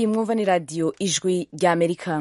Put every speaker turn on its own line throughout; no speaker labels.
iyi mwumva ni radiyo ijwi ry'amerika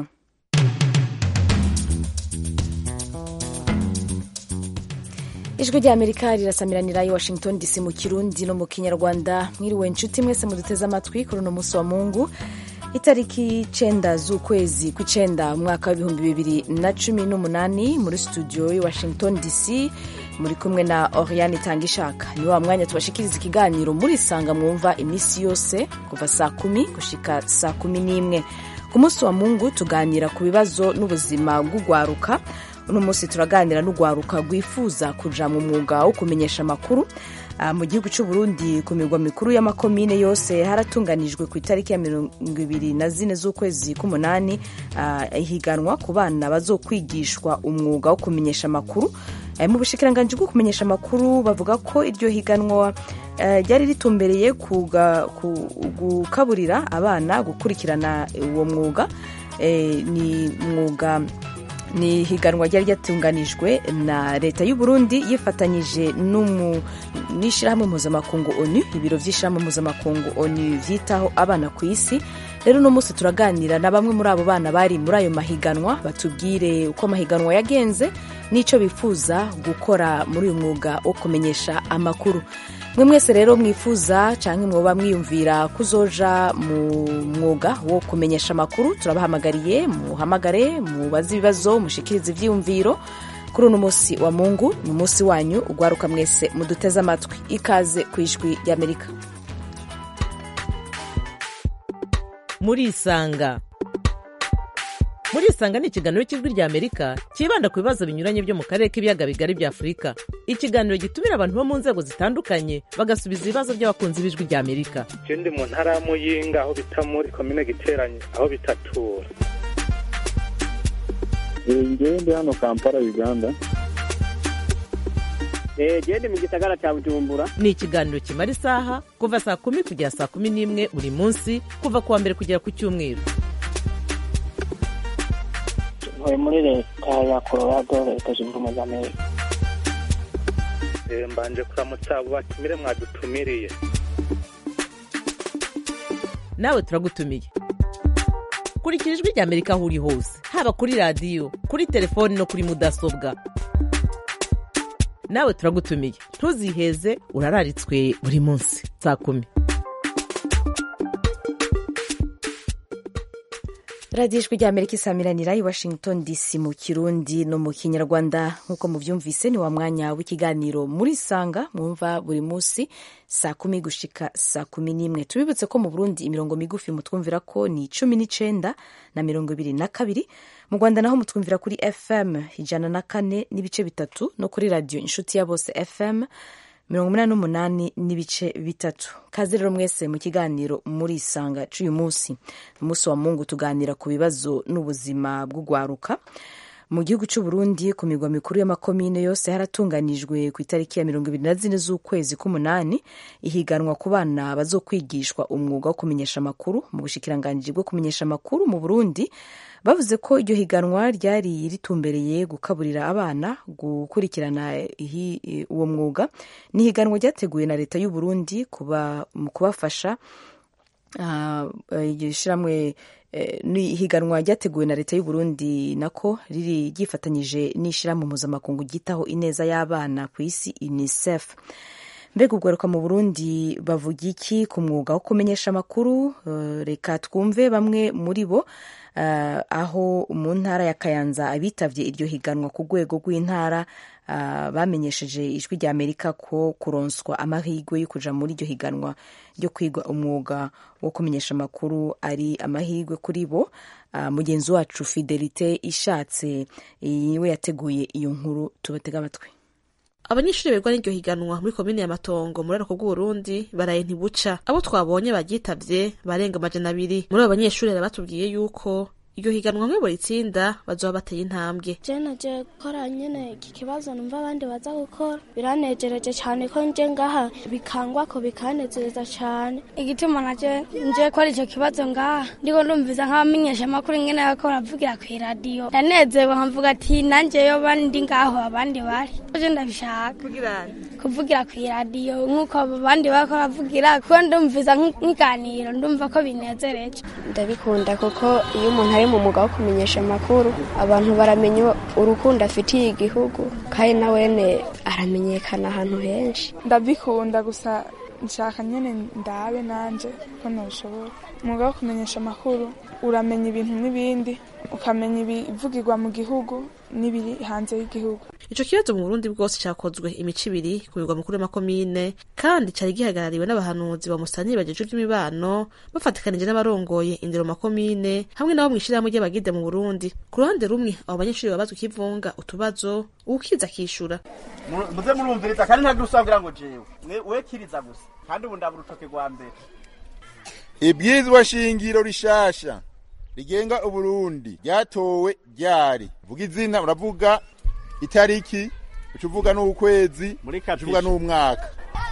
ijwi ry'amerika rirasamiranira i washington dc mu kirundi no mu kinyarwanda mwiriwe inshuti mwese muduteze amatwi kuri uno munsi wa mungu itariki icenda z'ukwezi kw'icenda umwaka w'ibihumbi bibiri na cumi n'umunani muri studio i washington dc muri kumwe na oriane itangishaka ni wa mwanya tubashikiriza ikiganiro murisanga mwumva iminsi yose kuva saa kumi gushika saa kumi n'imwe ku munsi wa mungu tuganira ku bibazo n'ubuzima bw'ugwaruka uno munsi turaganira n'ugwaruka rwifuza kuja mu mwuga wo kumenyesha amakuru mu gihugu cy'u Burundi ku mirwa mikuru y'amakomine yose haratunganijwe ku itariki ya mirongo ibiri na zine z'ukwezi k'umunani ihiganwa ku bana bazokwigishwa umwuga wo kumenyesha amakuru mu bushikiranganji bwo kumenyesha amakuru bavuga ko iryo higanwa ryari ritumbereye gukaburira abana gukurikirana uwo mwuga ni mwuga ni higanwa ryari ryatunganijwe na leta y'u Burundi yifatanyije n'ishyirahamwe mpuzamakungu onu ibiro by'ishyirahamwe mpuzamakungu onu byitaho abana ku isi rero uno munsi turaganira na bamwe muri abo bana bari muri ayo mahiganwa batubwire uko amahiganwa yagenze n'icyo bifuza gukora muri uyu mwuga wo kumenyesha amakuru mwe mwese rero mwifuza cyangwa mwoba mwiyumvira kuzoja mu mwuga wo kumenyesha amakuru turabahamagariye muhamagare mubaze ibibazo mushikirize ivyiyumviro kuri uno munsi wa mungu ni umunsi wanyu ugwaruka mwese muduteze amatwi ikaze ku ijwi ry'amerika
murisanga murisanga ni ikiganiro cy'ijwi rya amerika cyibanda ku bibazo binyuranye byo mu karere k'ibiyaga bigari bya afurika ikiganiro gitumira abantu bo mu nzego zitandukanye bagasubiza ibibazo by'abakunzi b'ijwi rya amerika
je ndi mu ntara ya muyinga aho bita muri komine giteranye aho bitatura
ngewe ndi hano kampala uganda
gende mu gisagara cya bujumbura
ni ikiganiro kimara isaha kuva saa kumi kugera saa kumi n'imwe buri munsi kuva ku wa mbere kugera ku cyumweru
ntuye muri leta ya colorado leta zunze ubumwe za amerika
mbanje kuramutsa abo batumire mwadutumiriye
nawe turagutumiye kurikira ijwi rya amerika aho uri hose haba kuri radiyo kuri telefoni no kuri mudasobwa nawe turagutumiye ntuziheze urararitswe buri munsi saa kumi
radiyo ijwi rya amerika isamiranira i washington dc mu kirundi no mu kinyarwanda nk'uko mubyumvise ni wa mwanya w'ikiganiro muri sanga mwumva buri munsi saa kumi gushika saa kumi n'imwe tubibutse ko mu burundi imirongo migufi mutwumvira ko ni cumi n'icenda na mirongo ibiri na kabiri mu rwanda naho mutwumvira kuri fm ijana na kane n'ibice bitatu no kuri radiyo inshuti ya bose fm mirongo umunani n'umunani n'ibice bitatu kaze rero mwese mu kiganiro muri isanga c'uyu munsi umunsi wa mungu tuganira ku bibazo n'ubuzima bw'ugwaruka mu gihugu cy'u Burundi ku migwa mikuru y'amakomine yose haratunganijwe ku itariki ya mirongo ibiri na zine z'ukwezi k'umunani ihiganwa ku bana bazokwigishwa umwuga wo kumenyesha amakuru mu bushikiranganji bwo kumenyesha amakuru mu Burundi bavuze ko iryo higanwa ryari ritumbereye gukaburira abana gukurikirana uwo mwuga ni ihiganwa ryateguwe na leta y'u Burundi mu kubafasha ishyirahamwe ni ihiganwa ryateguwe na leta y'u Burundi nako riri ryifatanyije n'ishyirahamwe mpuzamakungu ryitaho ineza y'abana ku isi UNICEF mbega ubwaruka mu Burundi bavuga iki ku mwuga wo kumenyesha amakuru reka twumve bamwe muri bo aho mu ntara ya Kayanza abitavye iryo higanwa ku rwego rw'intara bamenyesheje ijwi rya Amerika ko kuronswa amahirwe yo kuja muri iryo higanwa ryo kwiga umwuga wo kumenyesha amakuru ari amahirwe kuri bo mugenzi wacu Fidelite ishatse we yateguye iyo nkuru tubatega amatwi
abanyeshuri berwa n'iryo higanwa muri komine ya matongo muri arako bw'uburundi baraye ntibuca abo twabonye baryitavye barenga amajana abiri muri abo banyeshuri batubwiye yuko iryo higanwa nk'ibo ritsinda bazoba bateye intambwe
je naje gukora nyene iki kibazo numva abandi baza gukora biranejereje cyane ko nje ngaha bikangwa ko bikanezeza cyane
igituma naje nje gukora icyo kibazo ngaha ndiko ndumviza nk'abamenyesha amakuru ingene bako baravugira kw'iradiyo ndanezewe nkavuga ati nanjye yo bandi ngaho abandi bari je ndabishaka kuvugira ku iradiyo nk'uko abandi bako bavugira kuko ndumviza nk'iganiro ndumva ko binezereje
ndabikunda kuko iyo umuntu ari mu mwuga wo kumenyesha amakuru abantu baramenya urukundo afitiye igihugu kandi na wene aramenyekana ahantu henshi
ndabikunda gusa nshaka nyine ndabe nanje ko nabishobora umwuga wo kumenyesha amakuru uramenya ibintu n'ibindi ukamenya ibivugirwa mu gihugu n'ibiri hanze y'igihugu
ico kibazo mu burundi bwose cakozwe imico ibiri ku migwa mukuru y'amakomine kandi cari gihagarariwe n'abahanuzi ba musantiri bajejwe ivy'imibano bafatikanije n'abarongoye indero makomine hamwe nabo mw'ishirahamwe ry'abagide mu burundi ku ruhande rumwe abo banyeshuri babazwa ikivunga utubazo uwukiza akishura
muze murumviriza kandi ntagira usabwira ngo jewe we kiriza gusa kandi ubu ndabura urutoke rwa mbere
ibwirizwa shingiro rishasha rigenga uburundi ryatowe ryari vuga izina uravuga itariki uca uvuga n'ukwezi uca uvuga n'umwaka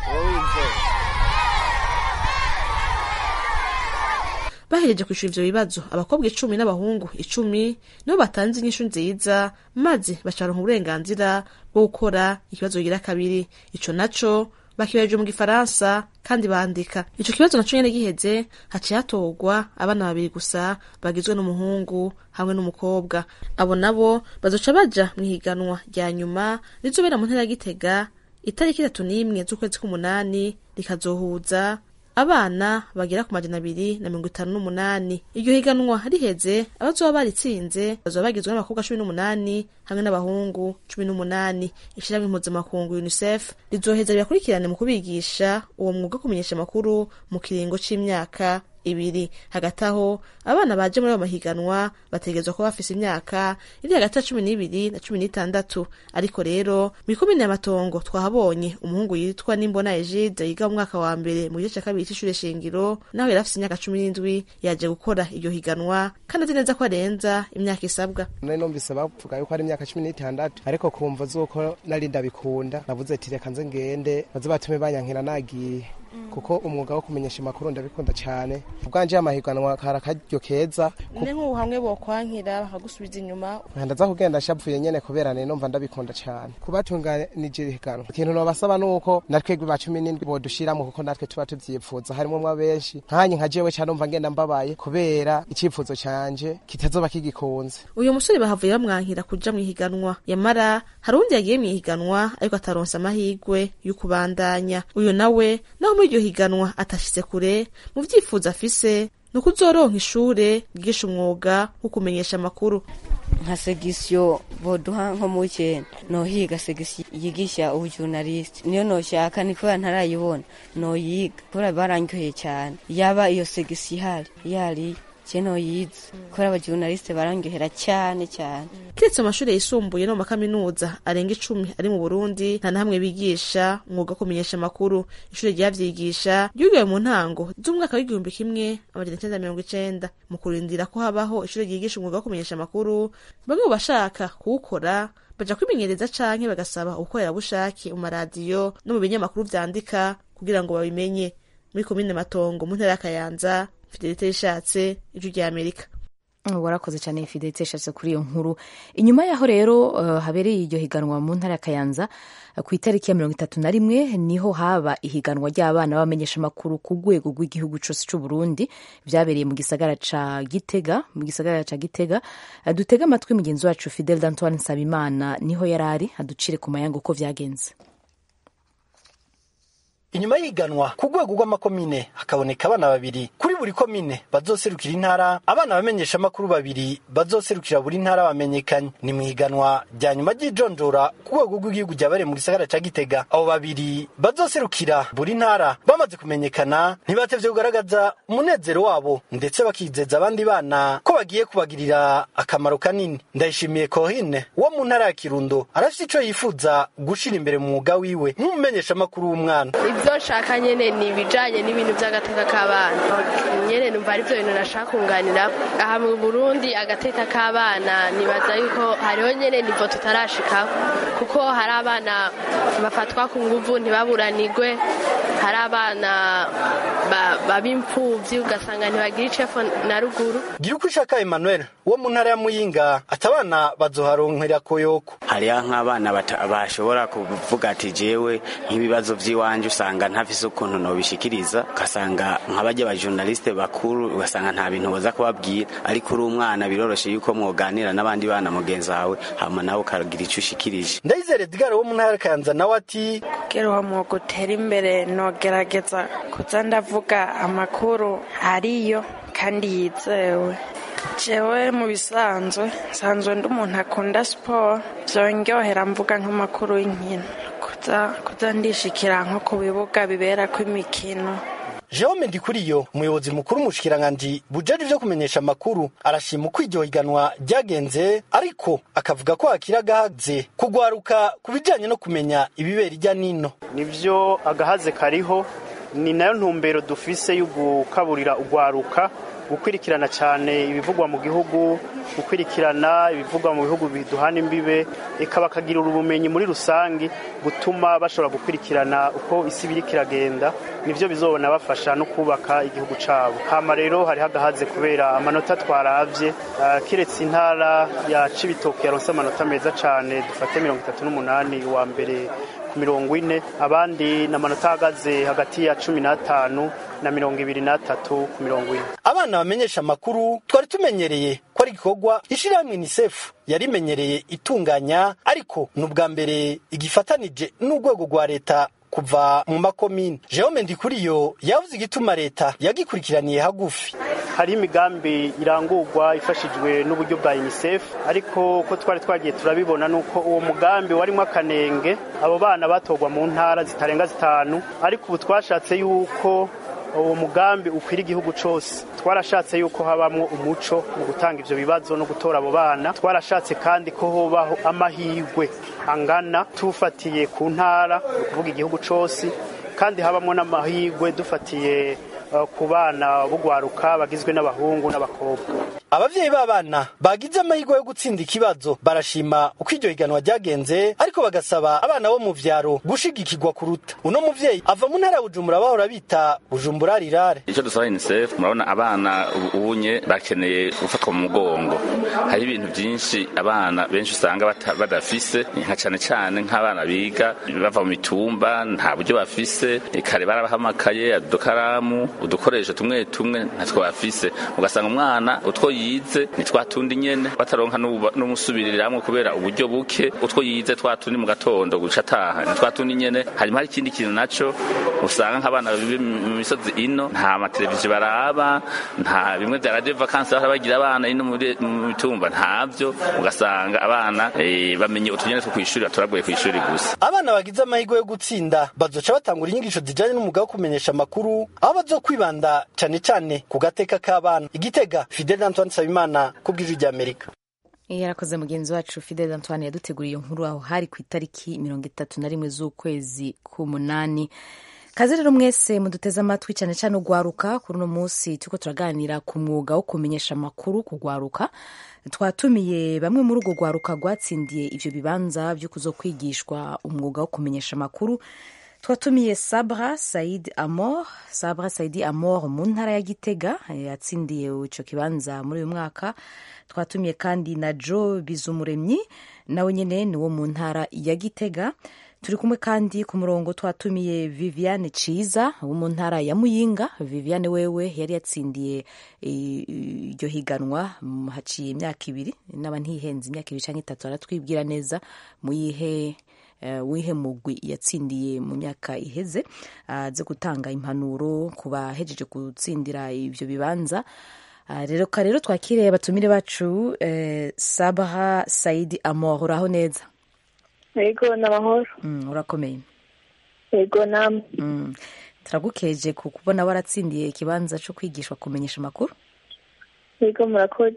bahereje kwishura ivyo bibazo abakobwa icumi n'abahungu icumi nibo batanze inyishu nziza maze bacaronka uburenganzira bwo gukora ikibazo kigira kabiri ico naco bakibaje mu gifaransa kandi bandika ico kibazo naco nyene giheze haciye hatorwa abana babiri gusa bagizwe n'umuhungu hamwe n'umukobwa abo nabo bazoca baja mw'ihiganwa rya nyuma rizobera mu ntara ya gitega itariki itatu n'imwe z'ukwezi k'umunani rikazohuza abana bagera ku majana abiri na mirongo itanu n'umunani iryo higanwa riheze abazoba baritsinze bazoba bagizwe n'abakobwa cumi n'umunani hamwe n'abahungu cumi n'umunani ishirahamwe mpuzamakungu unicef rizoheza ribakurikirane mu kubigisha uwo mwuga wo kumenyesha amakuru mu kiringo c'imyaka ibiri hagati aho abana baje muri ayo mahiganwa bategerezwa kuba bafise imyaka iri hagati ya cumi n'ibiri na cumi n'itandatu ariko rero mw'ikomine y'amatongo twahabonye umuhungu yitwa nimbona egide yiga mu mwaka wa mbere mu gice ca kabiri c'ishure shingiro naho yari afise imyaka cumi n'indwi yaje gukora iryo higanwa kandi azi neza ko arenza imyaka isabwa
nari numvise bavuga yuko ari imyaka cumi n'itandatu ariko kumva z'uko nari ndabikunda navuze ati reka nze ngende baze batume banyankira nagiye kuko umwuga wo kumenyesha amakuru ndabikunda cyane ubwanje amahiganwa kari akaryo keza
ni nk'ubu hamwe bokwankira bakagusubiza inyuma
ndaza kugenda nshavuye nyene kubera ne numva ndabikunda cyane kubatunganije ihiganwa ikintu nobasaba nuko natwebwe ba cumi n'indwi bodushiramo kuko natwe tuba tuvyipfuza harimwo mwa benshi nkanye nka jewe cyane numva ngenda mbabaye kubera icipfuzo canje kitazoba kigikunze
uyu musore bahavuye bamwankira kuja mw'ihiganwa yamara hari uwundi yagiye mw'ihiganwa ariko ataronsa amahigwe yo kubandanya uyu nawe naho muri iryo higanwa atashitse kure mu vyifuzo afise ni uko uzoronka ishure ryigisha umwuga wo kumenyesha amakuru
nka segisiyo boduha nko mu wikenda nohiga segisiyo yigisha ubujurnaliste niyo noshaka ni kubera ntarayibona noyiga kubera barandyoheye cyane yaba iyo segisiyo ihari yari keno yize kubera abajurnaliste barandyohera cyane cyane
kiretse amashuri yisumbuye no mu makaminuza arenga icumi ari mu burundi nta na hamwe bigisha umwuga wo kumenyesha amakuru ishuri ryavyigisha ryugiwe mu ntango z'umwaka w'igihumbi kimwe amajana icenda mirongo icenda mu kurindira ko habaho ishuri ryigisha umwuga wo kumenyesha amakuru bamwe mu bashaka kuwukora baja kwimenyereza canke bagasaba ubukorerabushake mu maradiyo no mu binyamakuru vyandika kugira ngo babimenye muri komine matongo mu ntara ya kayanza fidelite yishatse ijwi rya amerika
warakoze cyane fidelite yashatse kuri iyo nkuru inyuma yaho rero uh, habereye iryo higanwa mu ntara ya kayanza uh, ku itariki ya mirongo itatu na rimwe niho haba ihiganwa ry'abana b'abamenyesha amakuru ku rwego rw'igihugu cyose cy'u Burundi byabereye mu gisagara ca Gitega mu gisagara ca Gitega uh, dutega amatwi mugenzi wacu Fidel d'Antoine Nsabimana niho yari ari aducire ku mayanga uko vyagenze
inyuma y'iganwa ku rwego rw'amakomine hakaboneka abana babiri kuri buri komine bazoserukira intara abana bamenyesha amakuru babiri bazoserukira buri ntara bamenyekanye ni mu iganwa rya nyuma ry'ijonjora ku rwego rw'igihugu ryabereye mu gisagara ca gitega abo babiri bazoserukira buri ntara bamaze kumenyekana ntibatevye kugaragaza umunezero wabo ndetse bakizeza abandi bana ko bagiye kubagirira akamaro kanini ndayishimiye kohine wo mu ntara ya kirundo arafise ico yifuza gushira imbere mu mwuga wiwe nk'umumenyesha amakuru w'umwana
ibyo nshaka nyine ni ibijyanye n'ibintu by'agateka k'abana nyine numva ari byo bintu nashaka kunganira aha mu burundi agateka k'abana nibaza yuko hariho nyine nivo tutarashikaho kuko hari abana bafatwa ku nguvu ntibaburanigwe hari abana ba- b'imfuvyi ugasanga ntibagira icepfo na ruguru
gira uko ishaka emmanuel wo mu ntara ya muyinga ati abana bazoharonkera koyoko
hariho nk'abana bata- bashobora kuvuga ati jewe nk'ibibazo vy'iwanje usanga ntafise ukuntu nobishikiriza ugasanga nk'abarya abajournaliste bakuru ugasanga nta bintu boza kubabwira ariko uri umwana biroroshe yuko mwoganira n'abandi bana mugenzi wawe hama nawe ukagira ico ushikirije
ndayizere edgar wo mu ntara ya kayanza nawe ati
kugira uwo mwuga utere imbere nogerageza kuza ndavuga amakuru ariyo kandi yizewe jewe mu bisanzwe nsanzwe ndi umuntu akunda siporo vyongerera mvuga nk'amakuru y'inkino kuza kuza ndishikira nko ku bibuga biberako imikino
Jerome Ndikuriyo umuyobozi mukuru umushikiranganji bujeje ivyo kumenyesha amakuru arashima uko iryo higanwa ryagenze ariko akavuga ko hakiri agahaze kugwaruka ku bijanye no kumenya ibibera irya nino
nibyo agahaze kariho ni nayo ntumbero dufise yo gukaburira ugwaruka gukurikirana cyane ibivugwa mu gihugu gukurikirana ibivugwa mu bihugu biduhana imbibe eka bakagira ubumenyi muri rusange gutuma bashobora gukurikirana uko isi biriko iragenda nivyo bizobona bafasha no kubaka igihugu cabo hama rero hariho agahaze kubera amanota twaravye ah, kiretse intara ya cibitoke yaronse amanota meza cane dufate mirongo itatu n'umunani uwa mbere ku mirongo ine abandi ni amanota ahagaze hagati ya cumi n'atanu na mirongo ibiri n'atatu ku mirongo ine
abana bamenyesha amakuru twari tumenyereye ko ari igikorwa ishirahamwe unicef yarimenyereye itunganya ariko ni ubwa mbere igifatanije n'urwego rwa leta kuva mu makomine jerome ndikuriyo yavuze igituma leta yagikurikiraniye hagufi
hariho imigambi irangurwa ifashijwe n'uburyo bwa unicef ariko uko twari twagiye turabibona ni uko uwo mugambi warimo akanenge abo bana batorwa mu ntara zitarenga zitanu ariko ubu twashatse yuko uwo mugambi ukwira igihugu cyose twarashatse yuko habamwo umuco mu gutanga ivyo bibazo no gutora abo bana twarashatse kandi ko hobaho amahirwe angana tufatiye ku ntara ni ukuvuga igihugu cyose kandi habamwo n'amahirwe dufatiye uh, ku bana b'ugwaruka bagizwe n'abahungu n'abakobwa
abavyeyi b'abana bagize amahirwe yo gutsinda ikibazo barashima uko iryo higanwa ryagenze ariko bagasaba abana bo mu vyaro gushigikirwa kuruta uno muvyeyi ava mu ntara ya bujumbura bahora bita bujumbura rirare
icyo dusaba unicef murabona abana ubu- ubunye bakeneye gufatwa mu mugongo hari ibintu byinshi abana benshi usanga bata- badafise nka cyane cyane nk'abana biga bava mu mitumba nta buryo bafise kare barabahamakaye udukaramu udukoresho tumwe tumwe ntatwo bafise ugasanga umwana utwo yize ni twa tundi nyene bataronka n'ubu- n'umusubiriramwo kubera uburyo buke utwo yize twa tundi mu gatondo guca ataha ni twa tundi nyene hanyuma hari ikindi kintu naco usanga nk'abana bibi mu misozi ino nta mateleviziyo baraba nta bimwe vya radio vacances bahora bagira abana ino muri- mu mitumba ntavyo ugasanga abana eh, bamenye utunyene two kw'ishuri baturaguye kw'ishuri gusa
abana bagize amahirwe yo gutsinda bazoca batangura inyigisho zijanye n'umwuga wo kumenyesha amakuru aho bazokwibanda cane cane ku gateka k'abana igitega fidel antoine nsabimana ku bw'ijwi ry'amerika
yarakoze mugenzi wacu fidel antoine yaduteguriye inkuru aho hari ku itariki mirongo itatu na rimwe z'ukwezi k'umunani kaze rero mwese muduteze amatwi cyane cyane ugwaruka kuri uno munsi turiko turaganira ku mwuga wo kumenyesha amakuru kugwaruka twatumiye bamwe muri urwo rwaruka rwatsindiye ivyo bibanza vyo kuzokwigishwa umwuga wo kumenyesha amakuru twatumiye sabra said amor sabra saidi amor mu ntara ya gitega eh, yatsindiye ico kibanza muri uyu mwaka twatumiye kandi na jo bizumuremyi nawe nyene ni wo mu ntara ya gitega turi kumwe kandi ku murongo twatumiye viviane ciza wo mu ntara ya muyinga viviane wewe yari yatsindiye eh, iryo higanwa mm, haciye imyaka ibiri naba ntihenze imyaka ibiri canke itatu aratwibwira neza muyihe eh, wihe mugwi yatsindiye mu myaka iheze aze gutanga impanuro ku bahejeje gutsindira ivyo bibanza Ah, rero ka rero twakiriye abatumire bacu eh, sabaha saidi amor uraho neza
yego ni amahoro
mm, urakomeye
yego namwe
mm. turagukeje ku kubona waratsindiye ikibanza co kwigishwa kumenyesha amakuru
yego murakoze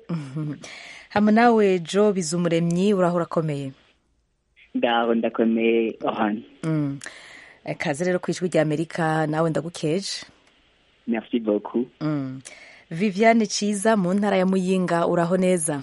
hamwe nawe jo bizumuremyi uraho urakomeye
ndaho ndakomeye ohani
mm. Eh, kaze rero ku ijwi rya amerika nawe ndagukeje
merci beaucoup
mm. viviane ciza mu ntara ya muyinga uraho neza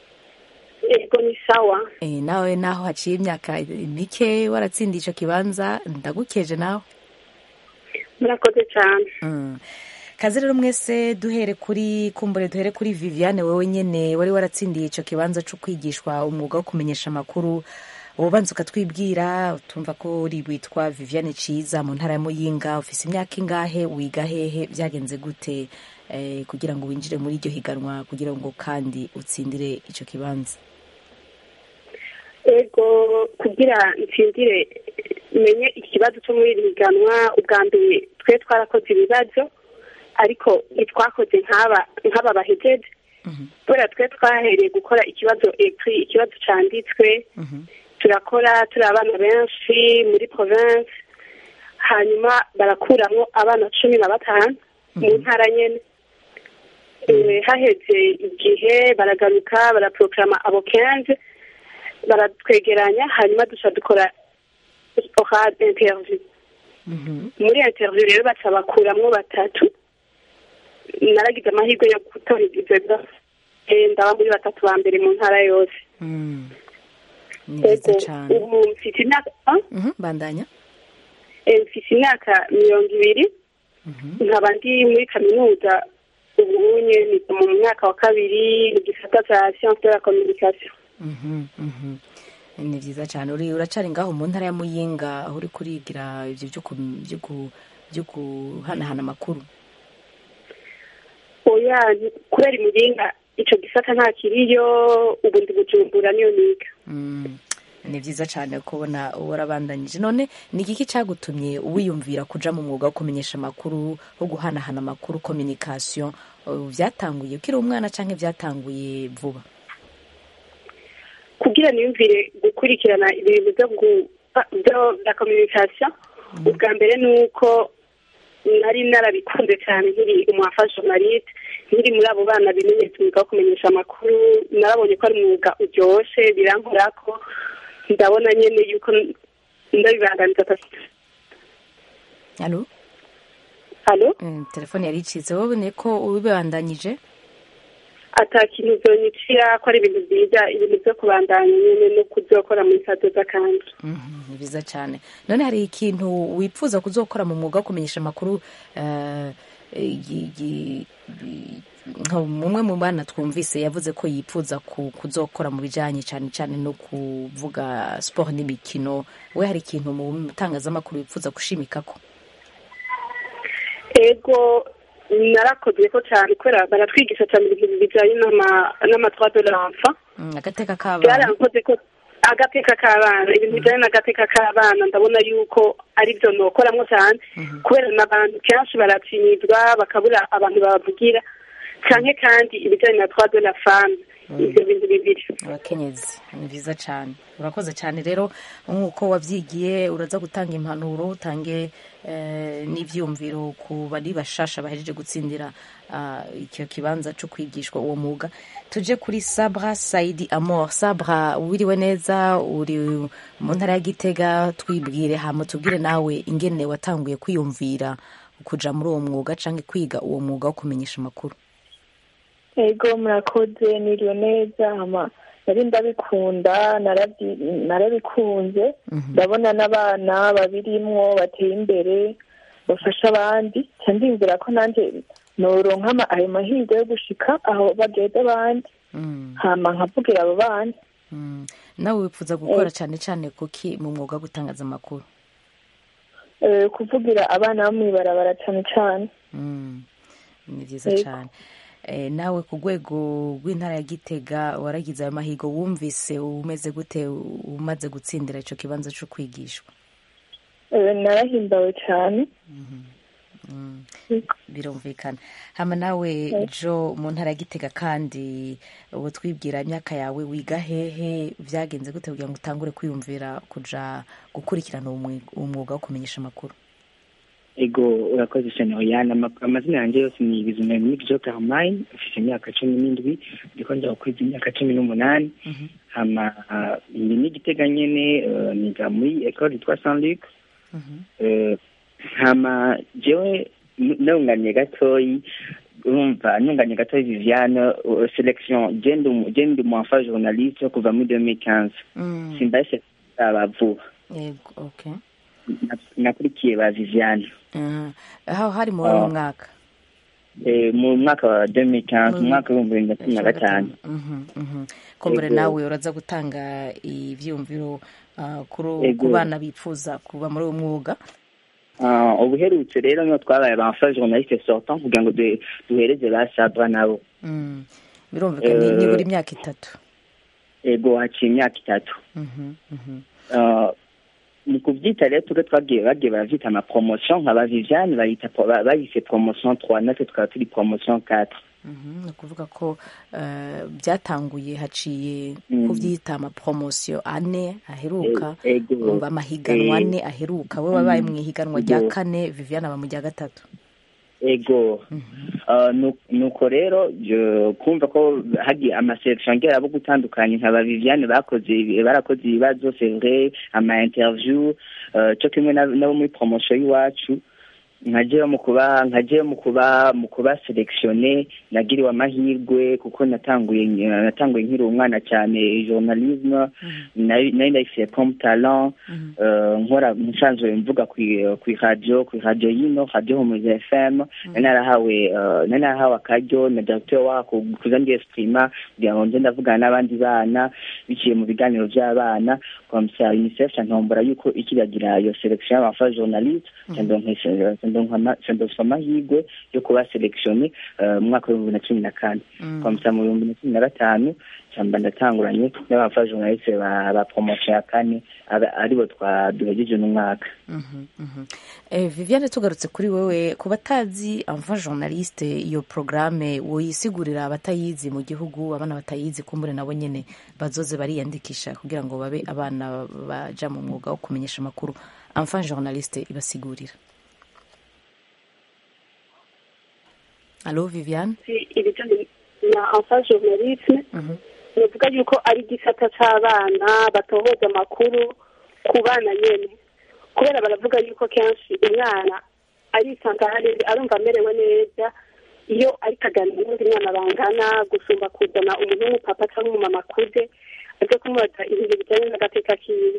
yego ni sawa
e, nawe naho haciye imyaka mike waratsindiye ico kibanza ndagukeje nawe
murakoze cyane
Mm. kaze rero mwese duhere kuri kumbure duhere kuri viviane wowe nyene wari waratsindiye ico kibanza co kwigishwa umwuga wo kumenyesha amakuru ubanza ukatwibwira tumva ko uri witwa viviane ciza mu ntara ya muyinga ufise imyaka ingahe wiga hehe vyagenze gute eh, kugira ngo winjire muri iryo higanwa kugira ngo kandi utsindire ico kibanza
ego kugira nsindire menye ikibazo cyo muri iri higanwa ubwa mbere twe twarakoze ibibazo ariko ntitwakoze nk'aba nk'aba bahejeje kubera twe twahereye gukora ikibazo ekiri ikibazo cyanditswe turakora turi abana benshi muri province hanyuma barakuramo abana cumi na batanu mu ntara nyene Eh, haheze igihe baragaruka baraprograma abo kenze baratwegeranya hanyuma duca dukora oral interview muri interview rero baca bakuramwo batatu naragize amahirwe yo gutora ivyo bibazo Eh, ndaba muri batatu ba mbere mu ntara yose
ni vyiza
Ego,
cane
ubu mfite imyaka ah?
Mhm, bandanya
Eh, mfite imyaka mirongo ibiri nkaba ndi muri kaminuza ubu nye niga mu mwaka wa kabiri mu gisata cya science de la communication
Mhm, mhm. ni vyiza cane uri uracari ngaho mu ntara ya muyinga aho uri kurigira ivyo vyo ku- vyo ku- vyo guhanahana amakuru
oya ni- kubera imuyinga ico gisata nta kiriyo ubu ndi bujumbura niyo niga
Mm, ni vyiza cane kubona warabandanyije none ni igiki cagutumye wiyumvira kuja mu mwuga wo kumenyesha amakuru wo guhanahana amakuru communication Uh, vyatanguye ukiri umwana canke vyatanguye vuba
kugira niyumvire gukurikirana ibintu byo gu- byo bya communication ubwa mbere ni uko nari narabikunze cyane nkiri umwafa journaliste nkiri muri abo bana bimenyetso umwuga wo kumenyesha amakuru narabonye ko ari umwuga uryoshe birankorako ndabona nyene yuko ndabibanganiza
alo
halo
Mm, telefone yari icitse wowe ni ko ubibandanyije
ata kintu vyonyicira ko ari ibintu byiza ibintu vyo kubandanya nyene no kuzokora muri sadoza kandi
Mhm, ni vyiza cane none hari ikintu wipfuza kuzokora mu mwuga wo kumenyesha amakuru eh, gi- gi- gi- nka umwe mu bana twumvise yavuze ko yipfuza ku- kuzokora mu bijanye cane cane no kuvuga sport n'imikino we hari ikintu mu itangazamakuru wipfuza gushimikako
ego narakozwe ko cyane kubera baratwigisha cyane ibintu bijyanye n'ama- n'amatwa de l'enfant
Mm, agateka k'abana
byarankoze ko agateka k'abana ibintu bijyanye n'agateka k'abana ndabona yuko ari byo nokoramo cyane kubera n'abantu kenshi baratinyizwa bakabura abantu babavugira cyane kandi ibijyanye na twa de la femme ibyo bintu bibiri
abakenyezi ni vyiza cane urakoze cane rero nk'uko wavyigiye uraza gutanga impanuro utange eh, n'ivyumviro ku bari bashasha bahejeje gutsindira ah, icyo kibanza co kwigishwa uwo mwuga tuje kuri sabra saidi amor sabra wiriwe neza uri mu ntara ya gitega twibwire hama tubwire nawe ingene watanguye kwiyumvira kuja muri uwo mwuga canke kwiga uwo mwuga wo kumenyesha amakuru
ego murakoze niriwe neza hama nari ndabikunda narabyi- narabikunze ndabona n'abana babirimwo bateye imbere bafasha abandi nca ndiyumvira ko nanjye noronka ama- ayo mahirwe yo gushika aho bageze abandi hama nkavugira abo bana
Mm. nawe wipfuza gukora cane cane kuki mu mwuga wo gutangaza amakuru
Eh, kuvugira abana bo mw'ibarabara cane cane
Mm. ni vyiza
Yego.
cane Eh, nawe ku rwego rw'intara ya gitega waragize ayo mahigo wumvise umeze gute umaze gutsindira ico kibanza co kwigishwa
Eh, narahimbawe cane
Mm. birumvikana hama nawe jo mu ntara ya gitega kandi ubu twibwira imyaka yawe wiga hehe vyagenze gute kugira ngo utangure kwiyumvira kuja gukurikirana uwo mwi- uwo mwuga wo kumenyesha amakuru
ego urakoze cyane oyana Ama- amazina yanjye yose ni bizumemik jo carmine mfite imyaka cumi n'indwi ndiko njya gukwiza imyaka cumi n'umunani hama ah, ndi n'igitega nyene eh, niga muri ecole yitwa saint luc Eh, hama jewe n- nunganiye gatoyi urumva nunganiye gatoyi viviane eh, selection je ndi umu- je ndi umwafa journaliste kuva muri 2015
Mm.
simbaye aba vuba
yego okay
nakurikiye ba viviane
aho hari muri uwo mwaka
mu mwaka wa 2015 mu mwaka w'ibihumbi bibiri na cumi na gatanu
kumbure nawe uraza gutanga ivyumviro ku bana bifuza kuba muri uwo mwuga
ubuherutse rero niyo twabaye abamfa journaliste sortant kugira ngo duhereze ba sabra nabo
birumvikana ni buri myaka itatu
ego haciye imyaka itatu mu kuvyita rero tuge twagiye bagiye baravyita ama promotion nka ba Viviane bayita bayise promotion 3 natwe tukaba turi promotion 4
ni ukuvuga ko byatanguye haciye kubyita amapromosiyo ane aheruka urumva amahiganwa ane aheruka we wabaye mu ihiganwa rya kane viviane aba mu rya gatatu
ego nuko rero kumva ko hagiye amaselekisiyo ngera abo gutandukanye nka ba viviane bakoze barakoze ibibazo sevre ama interview cyo kimwe nabo muri promosiyo y'iwacu nkajeyo mu kuba nkajeyo mu kuba mu kuba selekisione nagiriwe amahirwe kuko natanguye natanguye nkiri umwana cyane journalisme nari ndayifite comme talent nkora nsanzwe mvuga ku radio ku radio yino radio Humuza FM nari narahawe nari narahawe akaryo na directeur wako kuza ndi exprima kugira ngo nze ndavugana n'abandi bana biciye mu biganiro by'abana comme ça UNICEF ntombora yuko ikiragira iyo selection y'abafa journaliste ndonka amahirwe yo kuba selekisione mu mwaka w'ibihumbi na cumi na kane kwamsa mu bihumbi na cumi na gatanu cyamba ndatanguranye n'abafa journaliste ba promotion ya kane aribo duhejeje n'umwaka
viviane tugarutse kuri wewe ku batazi amfa journaliste iyo porogaramu woyisigurira abatayizi mu gihugu abana batayizi kumbure nabo nyine bazoze bariyandikisha kugira ngo babe abana baja mu mwuga wo kumenyesha amakuru amfa journaliste ibasigurira alo viviane
ibijyanye na amfa journalisme bivuga yuko ari igisata cy'abana batohoza amakuru ku bana nyine kubera baravuga yuko kenshi umwana arisanga arumva amerewe neza iyo ari kaganira n'undi mwana bangana gusumba kuzana umuntu w'umupapa cyangwa umumama akuze aje kumubaza ibintu bijyanye n'agateka kiwe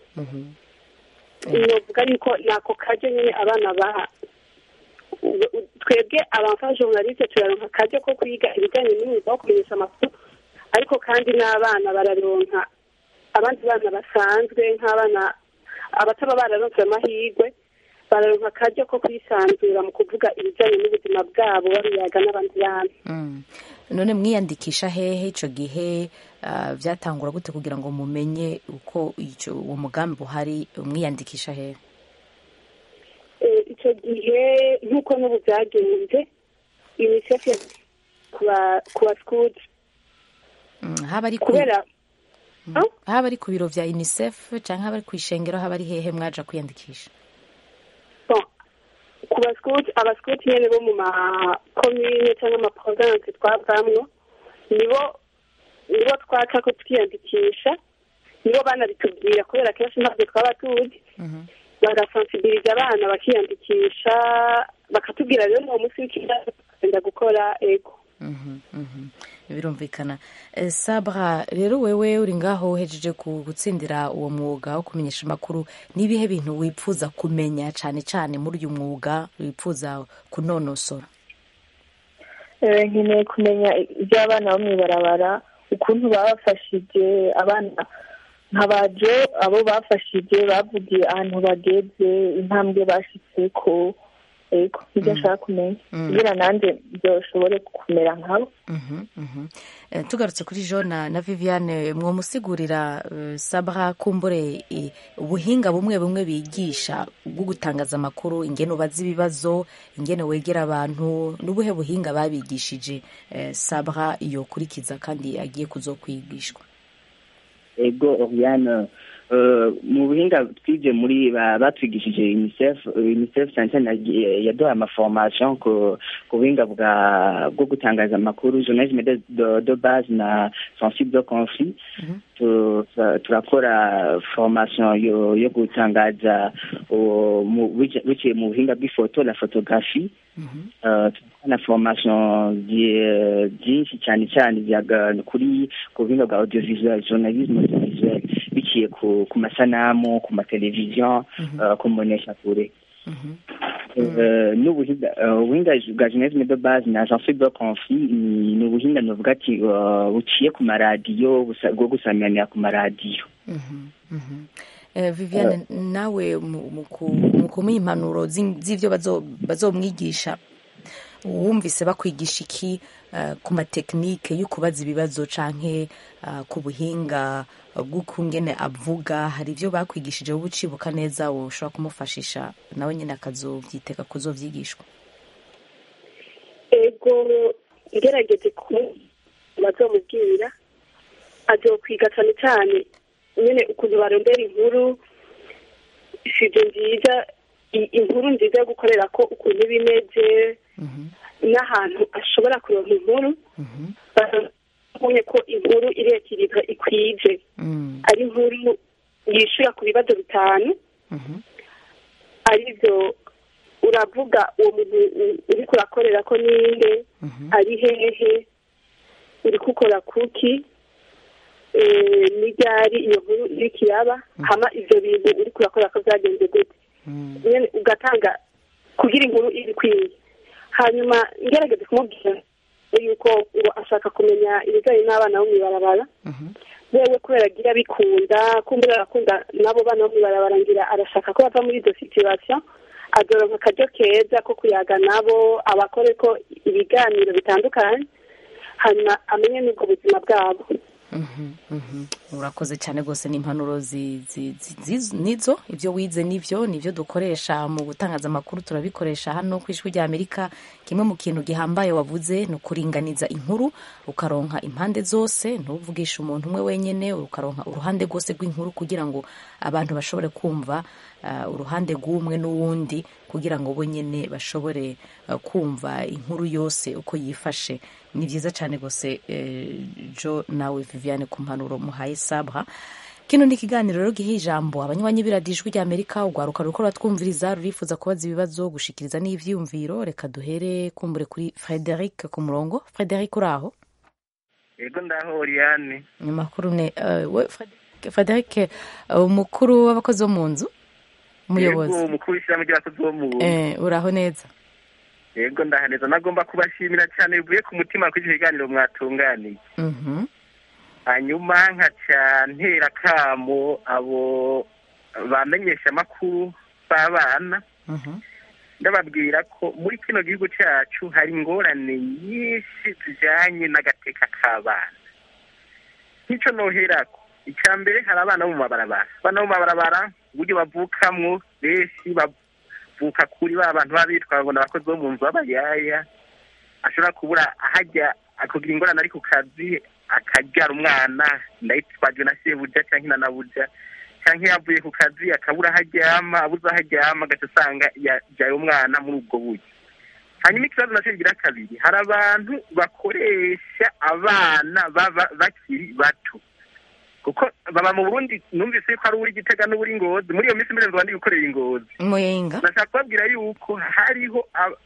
novuga yuko ni ako kajyo nyine abana baha twebwe abamfa journaliste turaronka akajyo ko kwiga ibijyanye n'umwuga wo kumenyesha amakuru ariko kandi n'abana bararonka abandi bana basanzwe nk'abana abataba bararonse amahirwe bararonka akaryo ko kwisanzura mu kuvuga ibijyanye n'ubuzima bwabo babiyaga n'abandi bana
none mwiyandikisha hehe icyo gihe byatangura gute kugira ngo mumenye uko uwo mugambi uhari mwiyandikisha hehe
icyo gihe nk'uko n'ubu byagenze unicef ku basikuti
haba ari ku biro bya unicef cyangwa haba ari ku ishengero haba ari hehe mwaja kwiyandikisha
ku basikuti abasikuti nyine bo mu makomine cyangwa amaprovinsi twavamwo nibo nibo twaca ko twiyandikisha nibo banabitubwira kubera kenshi ntabwo twaba tuzi bagasansibiliza abana bakiyandikisha bakatubwira rero uwo munsi w'ikibazo tukagenda gukora ego
birumvikana sabra rero wewe uri ngaho uhejeje gutsindira uwo mwuga wo kumenyesha amakuru n'ibihe bintu wipfuza kumenya cyane cyane muri uyu mwuga wipfuza kunonosora
nkeneye kumenya iby'abana bo mu ibarabara ukuntu babafashije abana nkabajo abo bafashije bavugiye ahantu bageze intambwe bashyitse ko ego nibyo ashaka kumenya kugira nanjye byoshobore kumera nkabo
tugarutse kuri jona na viviane mwamusigurira sabra kumbure ubuhinga bumwe bumwe bigisha bwo gutangaza amakuru ingene ubaza ibibazo ingene wegera abantu n'ubuhe buhinga babigishije sabra iyo kurikiza kandi agiye kuzokwigishwa
ego oriane mu buhinga twibye muri batwigishije unicef unicef cyane cyane yaduha amaformation ku buhinga bwo gutangaza amakuru journalisme de base na sensible de conflit turakora formation yo gutangaza biciye mu buhinga bw'ifoto la photographie na formation byinshi cyane cyane kuri ku buhinga bwa audiovisuel journalisme audiovisuel biciye ku ku masanamu ku mateleviziyo eh, ku mboneshakure Eh, n'ubuhinga eh, ubuhinga bwa journalisme de base na jean philippe conflit ni ni ubuhinga novuga ati eh, buciye ku maradiyo busa- bwo gusamirana ku maradiyo
Eh, viviane nawe mu- mu ku- mu kumuha impanuro z'in- z'ivyo bazo- bazomwigisha wumvise bakwigisha iki eh, ku matekinike yo kubaza ibibazo canke eh, ku buhinga bw'ukungene avuga hari ivyo bakwigishije wowe ucibuka neza woshobora kumufashisha nawe nyene akazovyitega kuzovyigishwa
ego ngerageje ku bazomubwira azokwiga cyane cyane nyine ukuntu barondera inkuru sije nziza i- inkuru nziza yo gukorera ko ukuntu iba imeze n'ahantu ashobora kuronka inkuru babonye ko inkuru irekirizwa ikwije ari inkuru yishura ku bibazo bitanu aribyo uravuga uwo muntu u- uriko urakorera ko ninde ari hehe uriko ukora kuki eh, n'iryari iyo nkuru iriko iraba hama ivyo bintu uriko urakora ko vyagenze gute nyene ugatanga kugira inkuru iri ikwiye hanyuma ngerageze kumubwira yuko ngo ashaka kumenya ibijanye n'abana bo mw'ibarabara wewe kubera agira bikunda kumbura arakunda n'abo bana bo mw'ibarabara ngira arashaka ko bava muri izo situation azoronka akaryo keza ko kuyaga nabo abakore ko ibiganiro bitandukanye hanyuma amenye n'ubwo buzima bwabo
urakoze cyane rwose ni impanuro zi- zi- zi- zi- nizo ibyo wize nivyo nivyo dukoresha mu gutangaza amakuru turabikoresha hano ku ijwi rya amerika kimwe mu kintu gihambaye wavuze ni ukuringaniza inkuru ukaronka impande zose ntuvugishe umuntu umwe wenyene ukaronka uruhande rwose rw'inkuru kugira ngo abantu bashobore kumva uh, uruhande rw'umwe n'uwundi kugira ngo bo nyene bashobore uh, kumva inkuru yose uko yifashe ni byiza cyane rwose eh, jo nawe viviane ku mpanuro muhaye sabha kino ni ikiganiro rero giha ijambo abanywanyi b'iradijwi rya amerika urwaruka ruriko ruratwumviriza rurifuza kubaza ibibazo gushikiriza n'ivyiyumviro reka duhere kumbure kuri frederic ku murongo frederic uri aho
yego ndaho oriyane
ni makuru ne uh, we Frederic- frederic eh, umukuru w'abakozi bo mu nzu umuyobozi
yego umukuru w'ishyirahamwe ry'abakozi bo mu
eh, uraho neza
yego ndahaneza nagomba kubashimira cyane bivuye ku mutima kuri icyo kiganiro mwatunganiye
Mhm.
hanyuma nkaca ntera kamo abo bamenyesha amakuru b'abana ndababwira ko muri kino gihugu cyacu hari ingorane nyinshi zijyanye n'agateka k'abana nk'icyo noherako icya mbere hari abana bo mu mabarabara abana bo mu mabarabara uburyo bavukamwo benshi bavuka kuri ba bantu baba bitwa ngo ni abakozi bo mu nzu b'abayaya ashobora kubura ahajya akagira ingorane ari ku kazi akabyara umwana ndayitwajwe na sebuja cyangwa na nabuja cyangwa iyo avuye ku kazi akabura aho aryama abuze aho aryama agaca usanga yabyaye umwana muri ubwo buryo hanyuma ikibazo nacyo kigira kabiri hari abantu bakoresha abana baba bakiri bato kuko baba mu burundi numvise yuko hari uri gitega n'uri ngozi muri iyo minsi mbere ngo bandi gukorera ingozi
muyinga
nashaka kubabwira yuko hariho ab-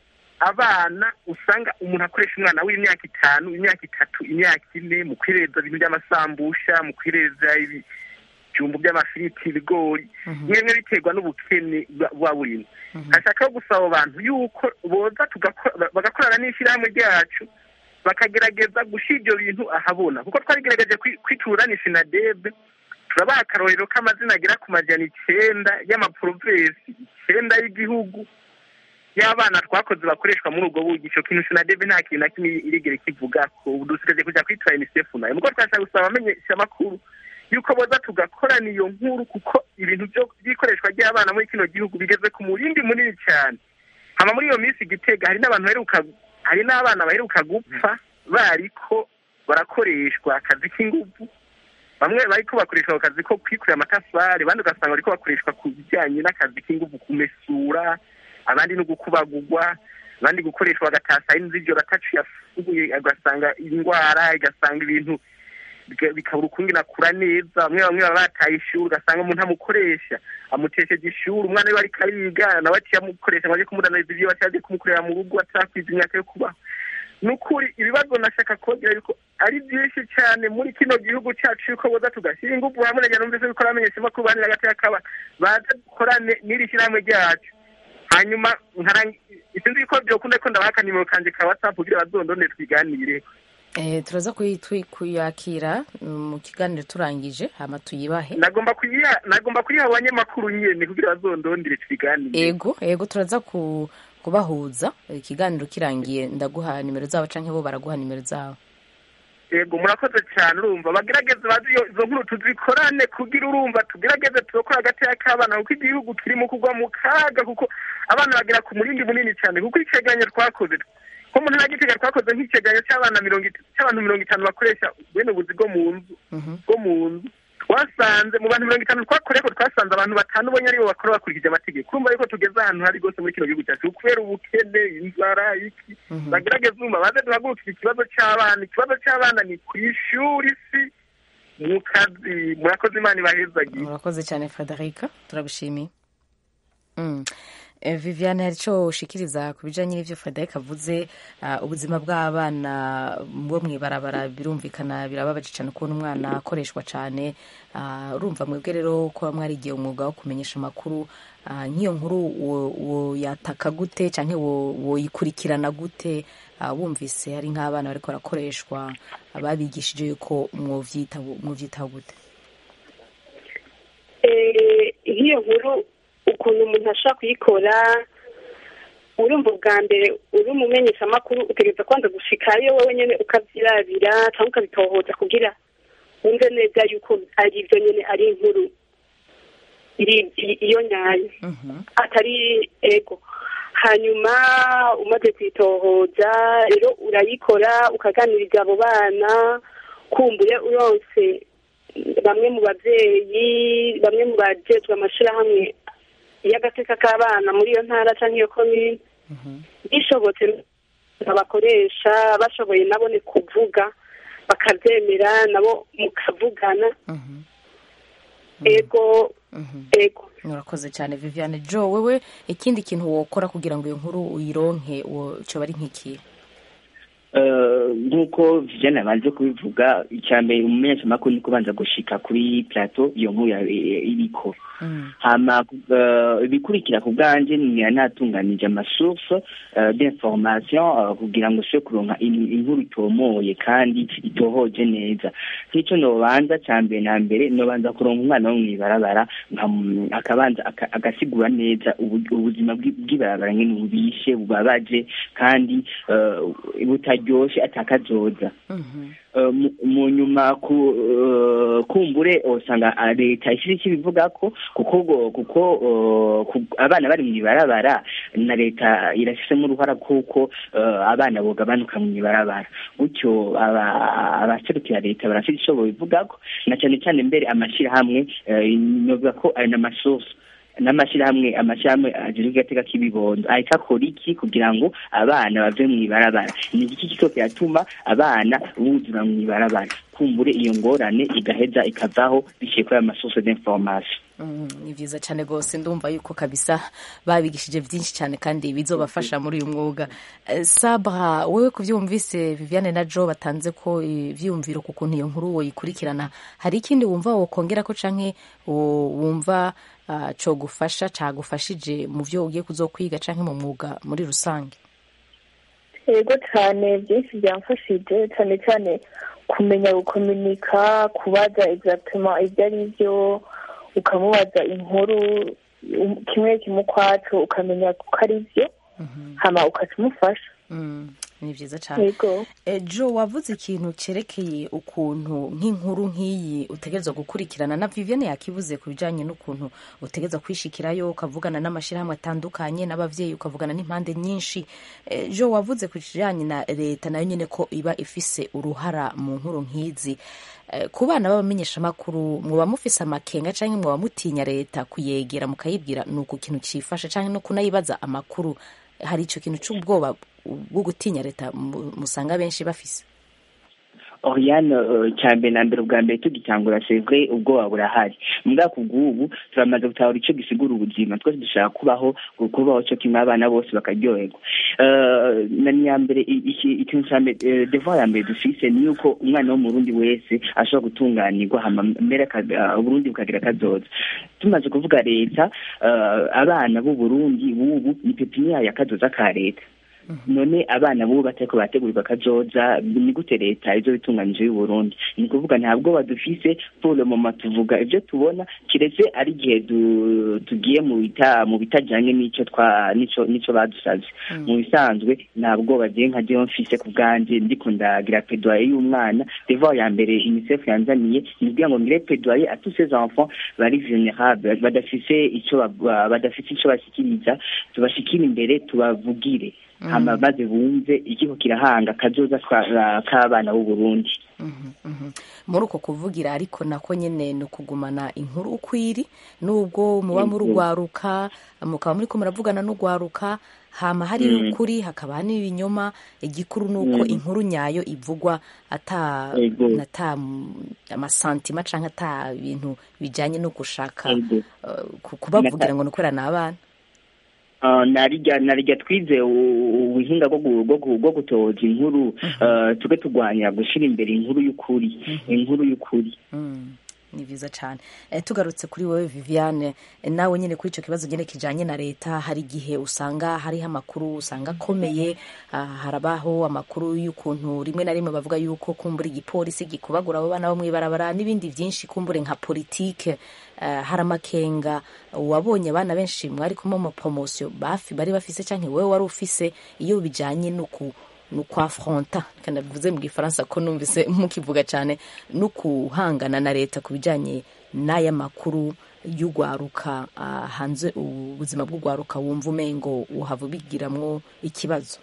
abana usanga umuntu akoresha umwana w'imyaka itanu imyaka itatu imyaka ine mu kwireza ibintu by'amasambusha mu kwireza ibijumbu by'amafiriti ibigori bimwe bimwe biterwa n'ubukene bwa- buba burimo hashaka gusaba abo bantu yuko boza tugako- bagakorana n'ishyirahamwe ryacu bakagerageza gushyira ibyo bintu ahabona kuko twagerageje kwi- kwitura ni sinadebe turabaha akarorero k'amazina agera ku majana icyenda y'amaporovesi icyenda y'igihugu y'abana twakoze bakoreshwa muri ubwo buryo icyo kintu sinadebe nta kintu na kimwe irigere kivuga ko ubu dusigaje kujya kwitura unicef nayo nuko twashaka gusaba abamenyesha amakuru yuko boza tugakorana iyo nkuru kuko ibintu byo by'ikoreshwa ry'abana muri kino gihugu bigeze ku murindi munini cyane hama muri iyo minsi igitega hari n'abantu baheruka hari n'abana baheruka gupfa bariko barakoreshwa akazi k'inguvu bamwe bariko bakoreshwa ako kazi ko kwikorera amatafari abandi ugasanga bariko bakoreshwa ku bijyanye n'akazi k'inguvu kumesura abandi no gukubagurwa abandi gukoreshwa bagatasa n'iz'ijoro atacu yafuguye ugasanga indwara igasanga ibintu biga- bikabura ukundi nakura neza bamwe bamwe baba bataye ishuri ugasanga umuntu amukoresha amutesheje ishuri umwana we ariko ariga nawe aciye amukoresha ngo aje kumudanariza ibyo aciye aje kumukorera mu rugo atarakwiza imyaka yo kubaho ni ukuri ibibazo nashaka kongera yuko ari byinshi cyane muri kino gihugu cyacu yuko boza tugashyira ingufu hamwe na numvise yuko abamenyesha amakuru banira hagati y'akaba baza dukorane n'iri shyirahamwe ryacu hanyuma sinzi yuko byokunda ko ndabaha akanimero kanje ka whatsapp kugira bazondone twiganire
Eh, turaza kuyi- twi- kuyakira mu kiganiro turangije hama tuyibahe
nagomba kuyiha nagomba kuyiha abanyamakuru nyene kugira bazondondere twiganire
ego ego turaza ku, kubahuza ikiganiro kirangiye ndaguha nimero zabo canke bo baraguha nimero zabo
yego murakoze cyane urumva bagerageze bazi iyo- izo nkuru tuzikorane kugira urumva tugerageze turokore hagati y'akabana kuko igihugu kirimo kugwa mu kaga kuko abana bagera ku murindi munini cyane kuko icegeranyo twakoze ko mu ntara gitega twakoze nk'icegeranyo cy'abana mirongo it- cy'abantu mirongo itanu bakoresha bene ubuzi bwo mu nzu bwo mu nzu twasanze mu bantu mirongo itanu twakoreye ko twasanze abantu batanu bonye aribo bakora bakurikije amategeko urumva yuko tugeze ahantu hari rwose muri kino gihugu cyacu kubera ubukene inzara iki bagerageze urumva baze duhagurukire ikibazo cy'abana ikibazo cy'abana ni ku ishuri si mu kazi murakoze imana ibahezagiye
murakoze cyane frederica turabishimiye mm. Eh, viviane hari icyo ushikiriza ku bijanye n'ivyo frederic avuze ah, ubuzima bw'abana bwo mw'ibarabara birumvikana birababaje cyane kubona umwana akoreshwa cyane Ah, urumva mwebwe rero ko mwarigiye umwuga wo kumenyesha amakuru ah, nk'iyo nkuru wo- woyataka gute canke wo- woyikurikirana gute Ah, wumvise hari nk'abana bariko barakoreshwa babigishije yuko mwovyitaho mwovyitaho gute
Eh, nk'iyo nkuru ukuntu umuntu ashobora kuyikora urumva ubwa mbere uri umumenyeshamakuru utegereza kwanza gushikayo wowe nyene ukavyirabira cyangwa ukabitohoza kugira wumve neza yuko ari ivyo nyene ari inkuru iri i- iyo nyayo atari ego hanyuma umaze kwitohoza rero urayikora ukaganiriza abo bana kumbure uronse bamwe mu babyeyi bamwe mu bajejwe amashirahamwe y'agateka k'abana muri iyo ntara cyangwa iyo komine bishobotse abakoresha bashoboye nabone kuvuga bakabyemera nabo mukavugana ego ego
murakoze cyane viviane jo wewe ikindi kintu wokora kugira ngo iyo nkuru uyironke wo- coba ari nk'ikihe
Eh, nk'uko vijana banze kubivuga icya mbere umumenyeshamakuru ni kubanza gushika kuri plateau iyo nkuru ya- iriko hama eh, ibikurikira ku bwanje ni natunganije amasource eh, d'information eh, kugira ngo se kuronka in- inkuru itomoye kandi itohoje neza nk'icyo nobanza cya mbere na mbere nobanza kuronka umwana wo mw'ibarabara nkam- akabanza aka- agasigura neza ubu- ubuzima bw'i- bw'ibarabara nyene bubishe bubabaje kandi eh, butaryoshe atakazoza Eh, mu- mu nyuma ku eh, kumbure usanga ah, leta ishyira icyo ibivuga ko kuko go- kuko eh, ku- abana bari mu ibarabara na leta irashyizemo uruhara kuko eh, abana bogabanuka mu ibarabara gutyo aba- abaserukira leta barafite icyo babivuga ko na cyane cyane mbere amashyirahamwe eh, novuga ko ari n'amasource n'amashyirahamwe amashyirahamwe ajejwe igateka k'ibibondo ahita akora iki kugira ngo abana bave mu ibarabara ni iki kiko kiratuma abana buzura mu ibarabara kumbure iyo ngorane igaheza ikavaho biciye kuri ayo masource d'information
Mm, ni vyiza cyane rwose ndumva yuko kabisa babigishije byinshi cyane kandi bizobafasha muri uyu mwuga Eh, sabra wewe kuvyumvise viviane na jo batanze ko ivyumviro ku kuntu iyo nkuru woyikurikirana hari ikindi wumva wokongera ko canke wo- wumva uh, cogufasha cagufashije mu vyo ugiye kuzokwiga canke mu mwuga muri rusange
yego cyane byinshi byamfashije cyane cyane kumenya gukominika kubaza exactement ibyo ari byo ukamubaza inkuru um- kimwe kimwe ukwacu ukamenya ko ari byo hama ukakimufasha
Mm, ni vyiza cyane
yego
Eh, jo wavuze ikintu cerekeye ukuntu nk'inkuru nk'iyi utegerezwa gukurikirana na viviane yakivuze ku bijanye n'ukuntu utegerezwa kwishikirayo ukavugana n'amashyirahamwe atandukanye n'abavyeyi ukavugana n'impande nyinshi Eh, jo wavuze ku kijanye na leta nayo nyene ko iba ifise uruhara mu nkuru nk'izi Eh, ku bana b'abamenyeshamakuru muba mufise amakenga canke muba mutinya leta kuyegera mukayibwira ni uku kintu cifashe canke no kunayibaza amakuru hari ico kintu c'ubwoba bwo gutinya leta mu- musanga benshi bafise
Oriane uh, cyambere na mbere ubwa mbere tugitangura c'est vrai ubwoba burahari mbwa kubw'ubu turamaze gutahura ico gisigura ubuzima twese dushaka kubaho kubaho cyo kimwe abana bose bakaryoherwa uh, na niya mbere ikintu ca mbere uh, devoir ya mbere dufise ni yuko umwana w'umurundi wese ashobora gutunganirwa hama mbere uburundi bukagira kazoza tumaze kuvuga leta abana b'uburundi bubu ni pepiniya ya kazoza ka leta none abana bubu batariko barategurirwa kazoza ni gute leta izo bitunganyije y'uburundi ni ukuvuga ntabwo badufise pour le moment tuvuga ibyo tubona kiretse ari igihe tugiye mu bita mu bitajanye n'ico twa nico nico badusavye mu bisanzwe ntabwo bagiye nka jewe mfise ku bwanje ndiko ndagira plaidoyer y'umwana devoir ya mbere unicef yanzaniye ni kugira ngo ngire plaidoyer à tous ces enfants bari vulnérables badafise ico badafise ico bashikiriza tubashikira imbere tubavugire hama maze bumve ikigo kirahanga kazoza k'abana b'u Burundi
muri uko kuvugira ariko nako nyene ni ukugumana inkuru ukwiri nubwo muba murugwaruka mukaba muriko muravugana n'ugwaruka hama hari ukuri hakaba n'ibinyoma igikuru nuko inkuru nyayo ivugwa ata ata amasantima canke ata ibintu bijanye no gushaka kubavugira ngo nukwera n'abana
narijya narijya twize ubuhinga bwo gutoza inkuru tube turwanya gushyira imbere inkuru y'ukuri inkuru y'ukuri
ni byiza cyane tugarutse kuri wowe viviane nawe nyine kuri icyo kibazo nyine kijyanye na leta hari igihe usanga hariho amakuru usanga akomeye harabaho amakuru y'ukuntu rimwe na rimwe bavuga yuko kumbura igipolisi gikubagura abo bana bo mu ibarabara n'ibindi byinshi kumbure nka politike hari amakenga wabonye abana benshi mwari kumwe mu poromosiyo bari bafise cyangwa wowe wari ufise iyo bijyanye n'uku ni ukwafronta kandi bivuze mu gifaransa ko numvise mukivuga cyane no guhangana na leta ku bijyanye n'aya makuru y'ugwaruka hanze ubuzima bw'ugwaruka wumva umengo uhava ubigiramwo ikibazo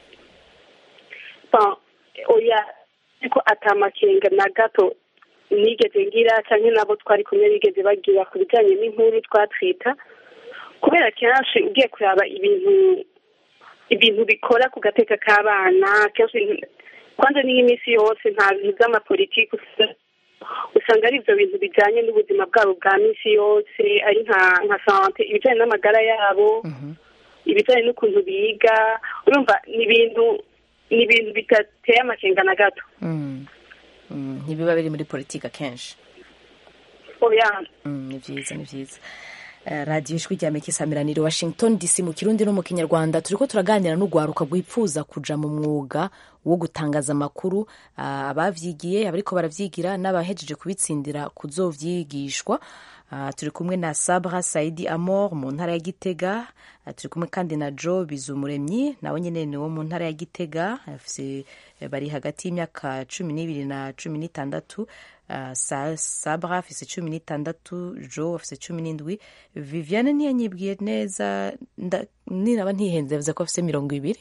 oya ariko atamakenga na gato nigeze ngira cyangwa nabo twari kumwe bigeze bagira ku bijyanye n'inkuru twatwita kubera kenshi ugiye kureba ibintu ibintu bikora ku gateka k'abana kenshi kwanza n'iminsi yose nta bintu by'amapolitiki usanga ari ibyo bintu bijyanye n'ubuzima bwabo bwa minsi yose ari nka nka sante ibijyanye n'amagara yabo ibijyanye n'ukuntu biga urumva ni ibintu ni ibintu bidateye amakenga na gato
ntibiba biri muri politiki akenshi
oya
ni byiza ni byiza radiyo ijwi rya mekisamiranire washington dc mu kirundi no mu kinyarwanda turi ko turaganira n'urwaruka rwifuza kuja mu mwuga wo gutangaza amakuru abavyigiye abariko baravyigira n'abahejeje kubitsindira kuzovyigishwa turi kumwe na sabra saidi amor mu ntara ya gitega turi kumwe kandi na jo bizumuremyi nawe nyene ni wo mu ntara ya gitega bari hagati y'imyaka cumi n'ibiri na cumi n'itandatu sabra afise cumi n'itandatu jo afise cumi n'indwi viviane ntiyanyibwiye neza ninaba ntihenze yavuze ko afise mirongo ibiri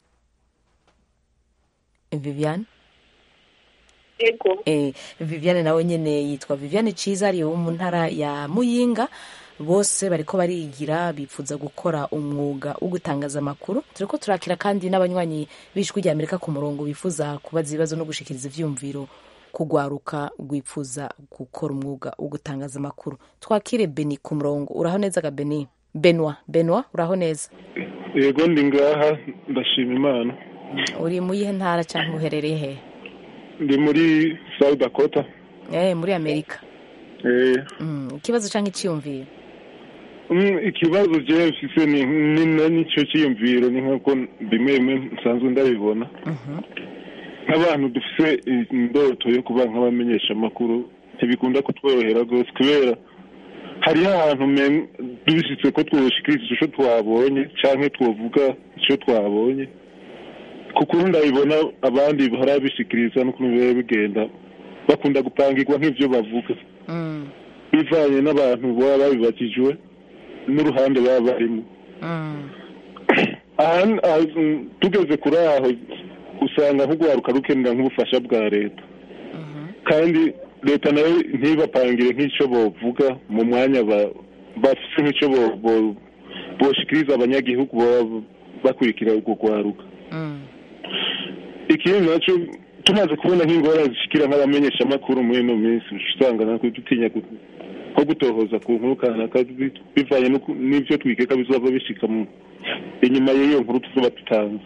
viviane
ego
eh, viviane nawe nyene yitwa viviane ciza ari wo mu ntara ya muyinga bose bariko barigira bifuza gukora umwuga wo gutangaza amakuru turiko turakira kandi n'abanywanyi b'ijwi rya amerika ku murongo bifuza kubaza ibibazo no gushikiriza ivyumviro kugwaruka rwifuza gukora umwuga wo gutangaza amakuru twakire beni ku murongo uraho neza ga beni benwa benwa uraho neza
yego ndi ngaha ndashima imana
uri mu yihe ntara cyangwa uherereye hehe
ndi muri south dakota
eh muri amerika
eh
mm, ikibazo cyangwa icyiyumviro
Mm, ikibazo je mfise ni ni nicyo cyiyumviro ni nkuko bimwe bimwe nsanzwe ndabibona nk'abantu dufise indoto yo kuba nk'abamenyesha amakuru ntibikunda kutworohera rwose kubera hariho ahantu dushyitse ko twoshikiriza icyo twabonye cyangwa twovuga icyo twabonye kuko ubu ndabibona abandi barabishikiriza n'ukuntu biba bigenda bakunda gupangirwa nk'ibyo bavuga bivanye n'abantu baba babibakijwe n'uruhande baba barimo tugeze kuri aho usanga nk'urwaruka rukenera nk'ubufasha bwa leta kandi leta nayo ntibapangire nk'icyo bavuga mu mwanya bafite nk'icyo boshikiriza abanyagihugu baba bakurikira urwo rwaruka ikindi nacyo tumaze kubona nk'ingorane zishikira nk'abamenyeshamakuru muri ino minsi usanga natwe dutinya ku- nko gutohoza ku nkuru kanaka bi- bivanye n'uku- n'ivyo twikeka bizova bishika mu inyuma y'iyo nkuru tuzoba dutanze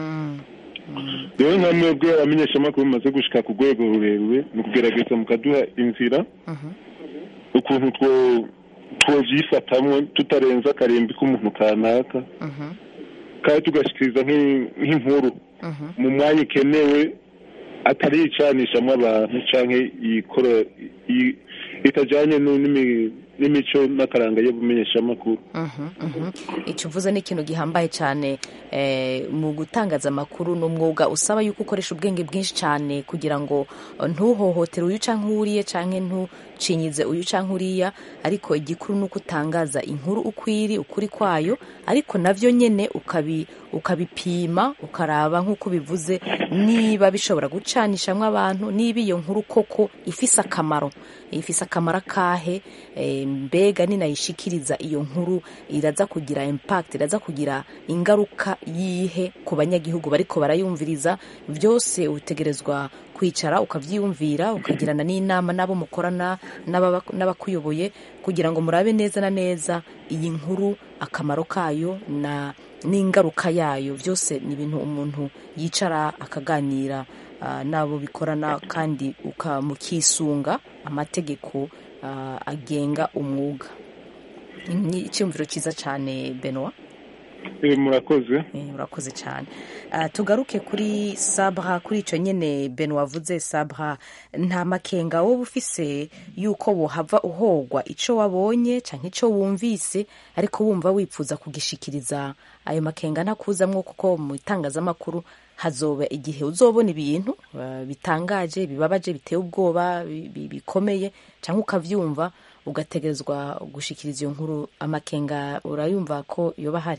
rero nka mwebwe abamenyeshamakuru mumaze gushika ku rwego rurerure ni ukugerageza mukaduha inzira ukuntu two twovyifatamwo tutarenza akarimbi k'umuntu kanaka kandi tugashikiriza nk'i- nk'inkuru mu mwanya ikenewe atari icanishamwo abantu canke yikora i- itajanye nu- n'imi- n'imico n'akaranga y'ubumenyeshamakuru
icyo uvuze ni ikintu gihambaye cyane eh, mu gutangaza amakuru ni umwuga usaba yuko ukoresha ubwenge bwinshi cyane kugira ngo eh, ntuhohotere uyu cyangwa uriye cyangwa ntucinyize uyu cyangwa uriya ariko igikuru ni uko utangaza inkuru uko iri ukuri kwayo ariko nabyo nyine ukabi ukabipima ukaraba nk'uko bivuze niba bishobora gucanishamo abantu niba iyo nkuru koko ifise akamaro ifise akamaro akahe eh, mbega ninayishikiriza iyo nkuru iraza kugira impact iraza kugira ingaruka yihe ku banyagihugu bariko barayumviriza byose utegerezwa kwicara ukavyiyumvira ukagirana n'inama n'abo mukorana n'ababa- n'abakuyoboye kugira ngo murabe neza na neza iyi nkuru akamaro kayo na n'ingaruka yayo byose ni ibintu umuntu yicara akaganira ah, n'abo bikorana kandi uka- mukisunga amategeko ah, agenga umwuga ni icyumviro cyiza cyane benoit
Eh, murakoze
Eh, urakoze cyane Ah, tugaruke kuri sabra kuri icyo nyine ben wavuze sabra nta makenga wowe ufise yuko wohava uhogwa icyo wabonye cyangwa icyo wumvise ariko wumva wipfuza kugishikiriza ayo makenga ntakuzamwo kuko mu itangazamakuru hazoba igihe uzobona ibintu ah, bitangaje bibabaje biteye ubwoba bi- bi- bikomeye cyangwa ukavyumva ugategerezwa gushikiriza iyo nkuru amakenga urayumva ko yoba ahari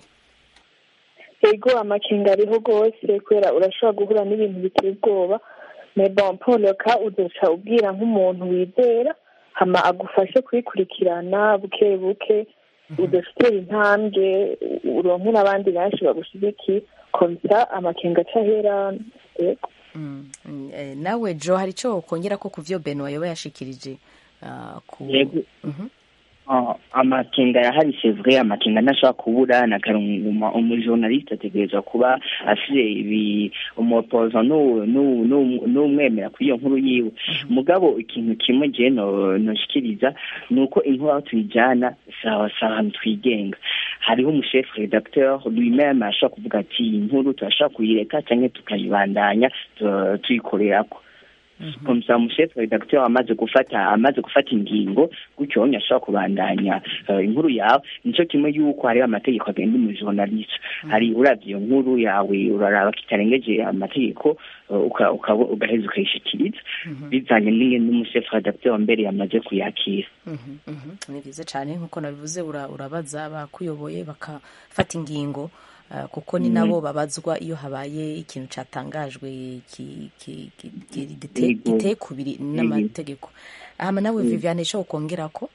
ego amakenga ariho rwose kubera urashobora guhura n'ibintu biteye ubwoba bon poloka uzoca ubwira nk'umuntu wizera hama agufashe kubikurikirana buke buke uzoca utera intambwe uronke n'abandi benshi bagushigikiye komsa amakenga aca ahera ego
Mm, mm, eh, nawe jo hari icyo ukongera ko ku byo beno yoba yashikirije ah, ku
Yego.
Mhm.
Ah, amakenga yahari c'est vrai amakenga ntashobora kubura na karunguma umujournaliste ategerezwa kuba afite ibi umupoza n'umwemera kuri iyo nkuru yiwe mugabo ikintu kimwe je no- noshikiriza ni uko inkuru aho tuyijyana sawa sawa ahantu twigenga hariho umushefu redacteur lui-même ashobora kuvuga ati iyi nkuru turashobora kuyireka cyangwa tukayibandanya tu- tuyikorerako komsa umushefu redacteur amaze gufata amaze gufata ingingo gutyo wonye ashobora kubandanya eh, inkuru yawe nico kimwe yuko hariho amategeko agenda umujournaliste hari uravye iyo nkuru yawe uraraba kitarengeje amategeko eh, uka- uka- ugaheza ukayishikiriza bizanye n'ingene n'umushefu redacteur mbere yamaze kuyakira
Mhm, mhm. ni byiza cyane nk'uko nabivuze ura- urabaza abakuyoboye bakafata ingingo ah, kuko ni
Mhm.
nabo babazwa iyo habaye ikintu cyatangajwe ki- ki- ki- ki- gite-
Yego.
giteye kubiri n'amategeko hama nawe
Mhm.
viviane isho ukongera ko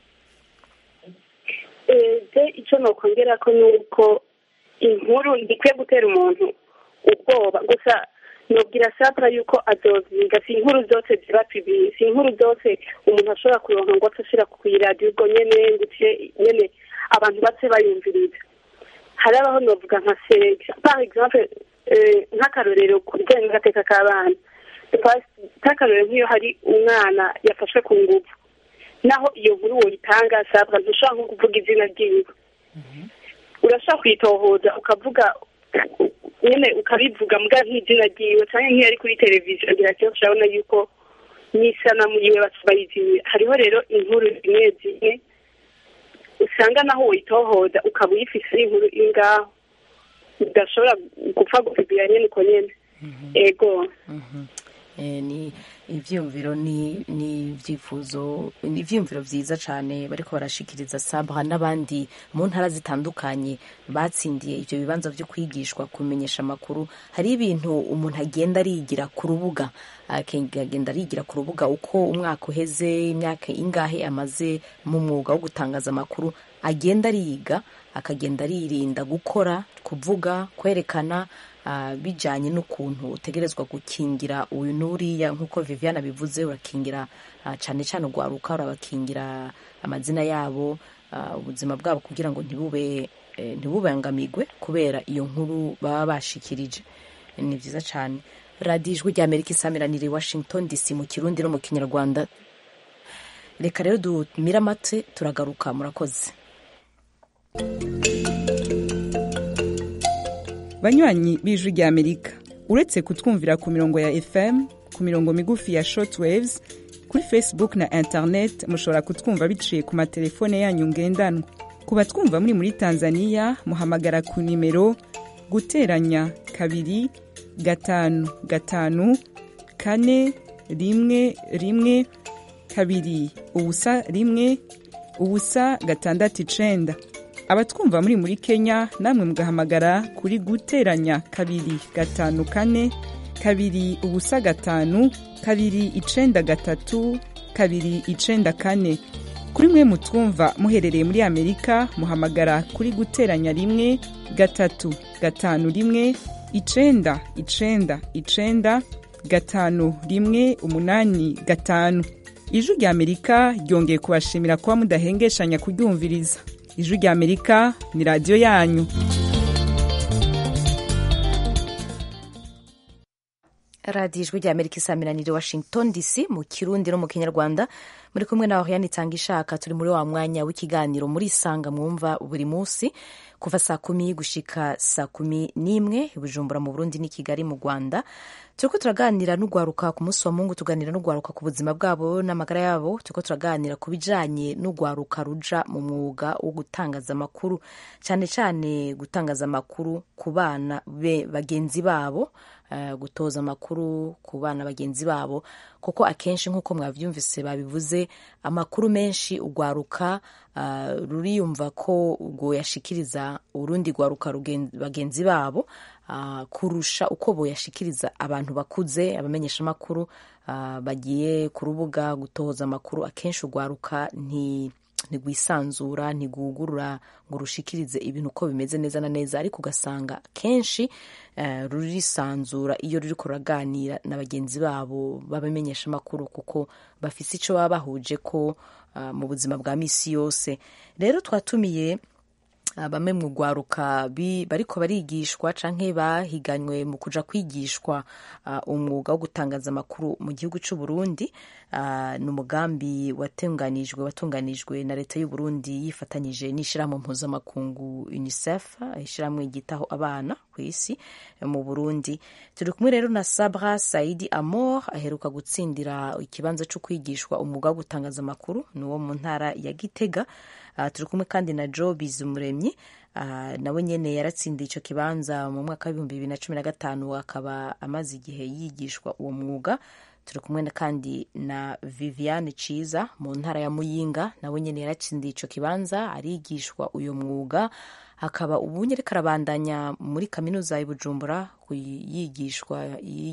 je icyo nokongera ko ni uko inkuru ntikwiye gutera umuntu ubwoba gusa nobwira sabra yuko azovyiga si inkuru zose ziba pibi si inkuru zose umuntu ashobora kuronka ngo ace ashira ku iradiyo ubwo nyene nguce nyene abantu bace bayumviriza hari abaho novuga nka seja par exemple eh, nk'akarorero ku bijyanye n'agateka k'abana nk'akarorero nk'iyo hari umwana yafashwe ku nguvu naho iyo nkuru woyitanga sabwa ntushobora nko kuvuga izina ryiwe urashobora kuyitohoza ukavuga nyine ukabivuga mbwa nk'izina ryiwe cyangwa nk'iyo ari kuri televiziyo ngira ati urabona yuko n'isanamu yiwe bayiziye hariho rero inkuru zimwe zimwe usanga naho woyitohoza ukaba uyifise ari inkuru iri ngaho udashobora gupfa gupibira nyine uko nyine ego
Eh, ni ivyumviro ni ni ivyifuzo ni ivyumviro vyiza cane bariko barashikiriza sabra n'abandi mu ntara zitandukanye batsindiye ivyo bibanza vyo kwigishwa kumenyesha amakuru hari ibintu umuntu agenda arigira ku rubuga akagenda arigira ku rubuga uko umwaka uheze imyaka ingahe amaze mu mwuga wo gutangaza amakuru agenda ariga akagenda aririnda gukora kuvuga kwerekana ah, bijanye n'ukuntu utegerezwa gukingira uyu n'uriya nk'uko viviane abivuze urakingira ah, cane cane ugwaruka urabakingira amazina yabo ah, ubuzima bwabo kugira ngo ntibube eh, ntibubangamigwe kubera iyo nkuru baba bashikirije ni vyiza cane radiyo ijwi rya amerika isamiranira i washington dc mu kirundi no mu kinyarwanda reka rero dumire amate turagaruka murakoze
banywanyi b'ijwi rya amerika uretse kutwumvira ku mirongo ya fm ku mirongo migufi ya shortwaves kuri facebook na internet mushobora kutwumva biciye ku matelefone yanyu ngendanwa ku batwumva muri muri tanzania muhamagara ku nimero guteranya kabiri gatanu gatanu kane rimwe rimwe kabiri ubusa rimwe ubusa gatandatu icenda abatwumva muri muri kenya namwe mugahamagara kuri guteranya kabiri gatanu kane kabiri ubusa gatanu kabiri icenda gatatu kabiri icenda kane kuri mwe mutwumva muherereye muri amerika muhamagara kuri guteranya rimwe gatatu gatanu rimwe icenda icenda icenda gatanu rimwe umunani gatanu ijwi rya amerika ryongeye kubashimira kuba mudahengeshanya kuryumviriza ijwi rya amerika ni radiyo yanyu
radiyo ijwi rya amerika isamiranire washington dc mu kirundi no mu kinyarwanda muri kumwe na oriane itanga ishaka turi muri wa mwanya w'ikiganiro muri isanga mwumva buri munsi kuva saa kumi gushika saa kumi n'imwe i bujumbura mu burundi n'i kigali mu rwanda turiko turaganira n'ugwaruka ku munsi wa mungu tuganira n'ugwaruka ku buzima bwabo n'amagara yabo turiko turaganira ku bijanye n'ugwaruka ruja mu mwuga wo gutangaza amakuru cyane cyane gutangaza amakuru ku bana be bagenzi babo uh, gutoza amakuru ku bana bagenzi babo kuko akenshi nk'uko mwavyumvise babivuze amakuru menshi ugwaruka uh, ruriyumva ko ubwo yashikiriza urundi gwaruka bagenzi babo uh, kurusha uko boyashikiriza abantu bakuze abamenyesha amakuru uh, bagiye ku rubuga gutoza amakuru akenshi ugwaruka nti ntigwisanzura ntigugurura ngo rushikirize ibintu uko bimeze neza na neza ariko ugasanga kenshi uh, rurisanzura iyo ruri kuraganira na bagenzi babo babamenyesha amakuru kuko bafise ico baba bahuje ko uh, mu buzima bwa misi yose rero twatumiye bamwe mu rwaruka bariko barigishwa canke bahiganywe mu kuja kwigishwa uh, umwuga wo gutangaza amakuru mu gihugu c'u Burundi uh, ni umugambi watunganijwe watunganijwe na leta y'u Burundi yifatanyije n'ishirahamwe mpuzamakungu UNICEF ishirahamwe ryitaho abana ku isi mu Burundi turi kumwe rero na Sabra Saidi Amor aheruka gutsindira ikibanza co kwigishwa umwuga wo gutangaza amakuru ni wo mu ntara ya Gitega Uh, turi kumwe kandi na Joe Bizumuremyi uh, nawe nyene yaratsindiye ico kibanza mu mwaka w'ibihumbi bibiri na cumi na gatanu akaba amaze igihe yigishwa uwo mwuga turi kumwe kandi na Viviane Ciza mu ntara ya Muyinga nawe nyene yaratsindiye ico kibanza arigishwa uyo mwuga akaba ubu nyereka arabandanya muri kaminuza ya Bujumbura yigishwa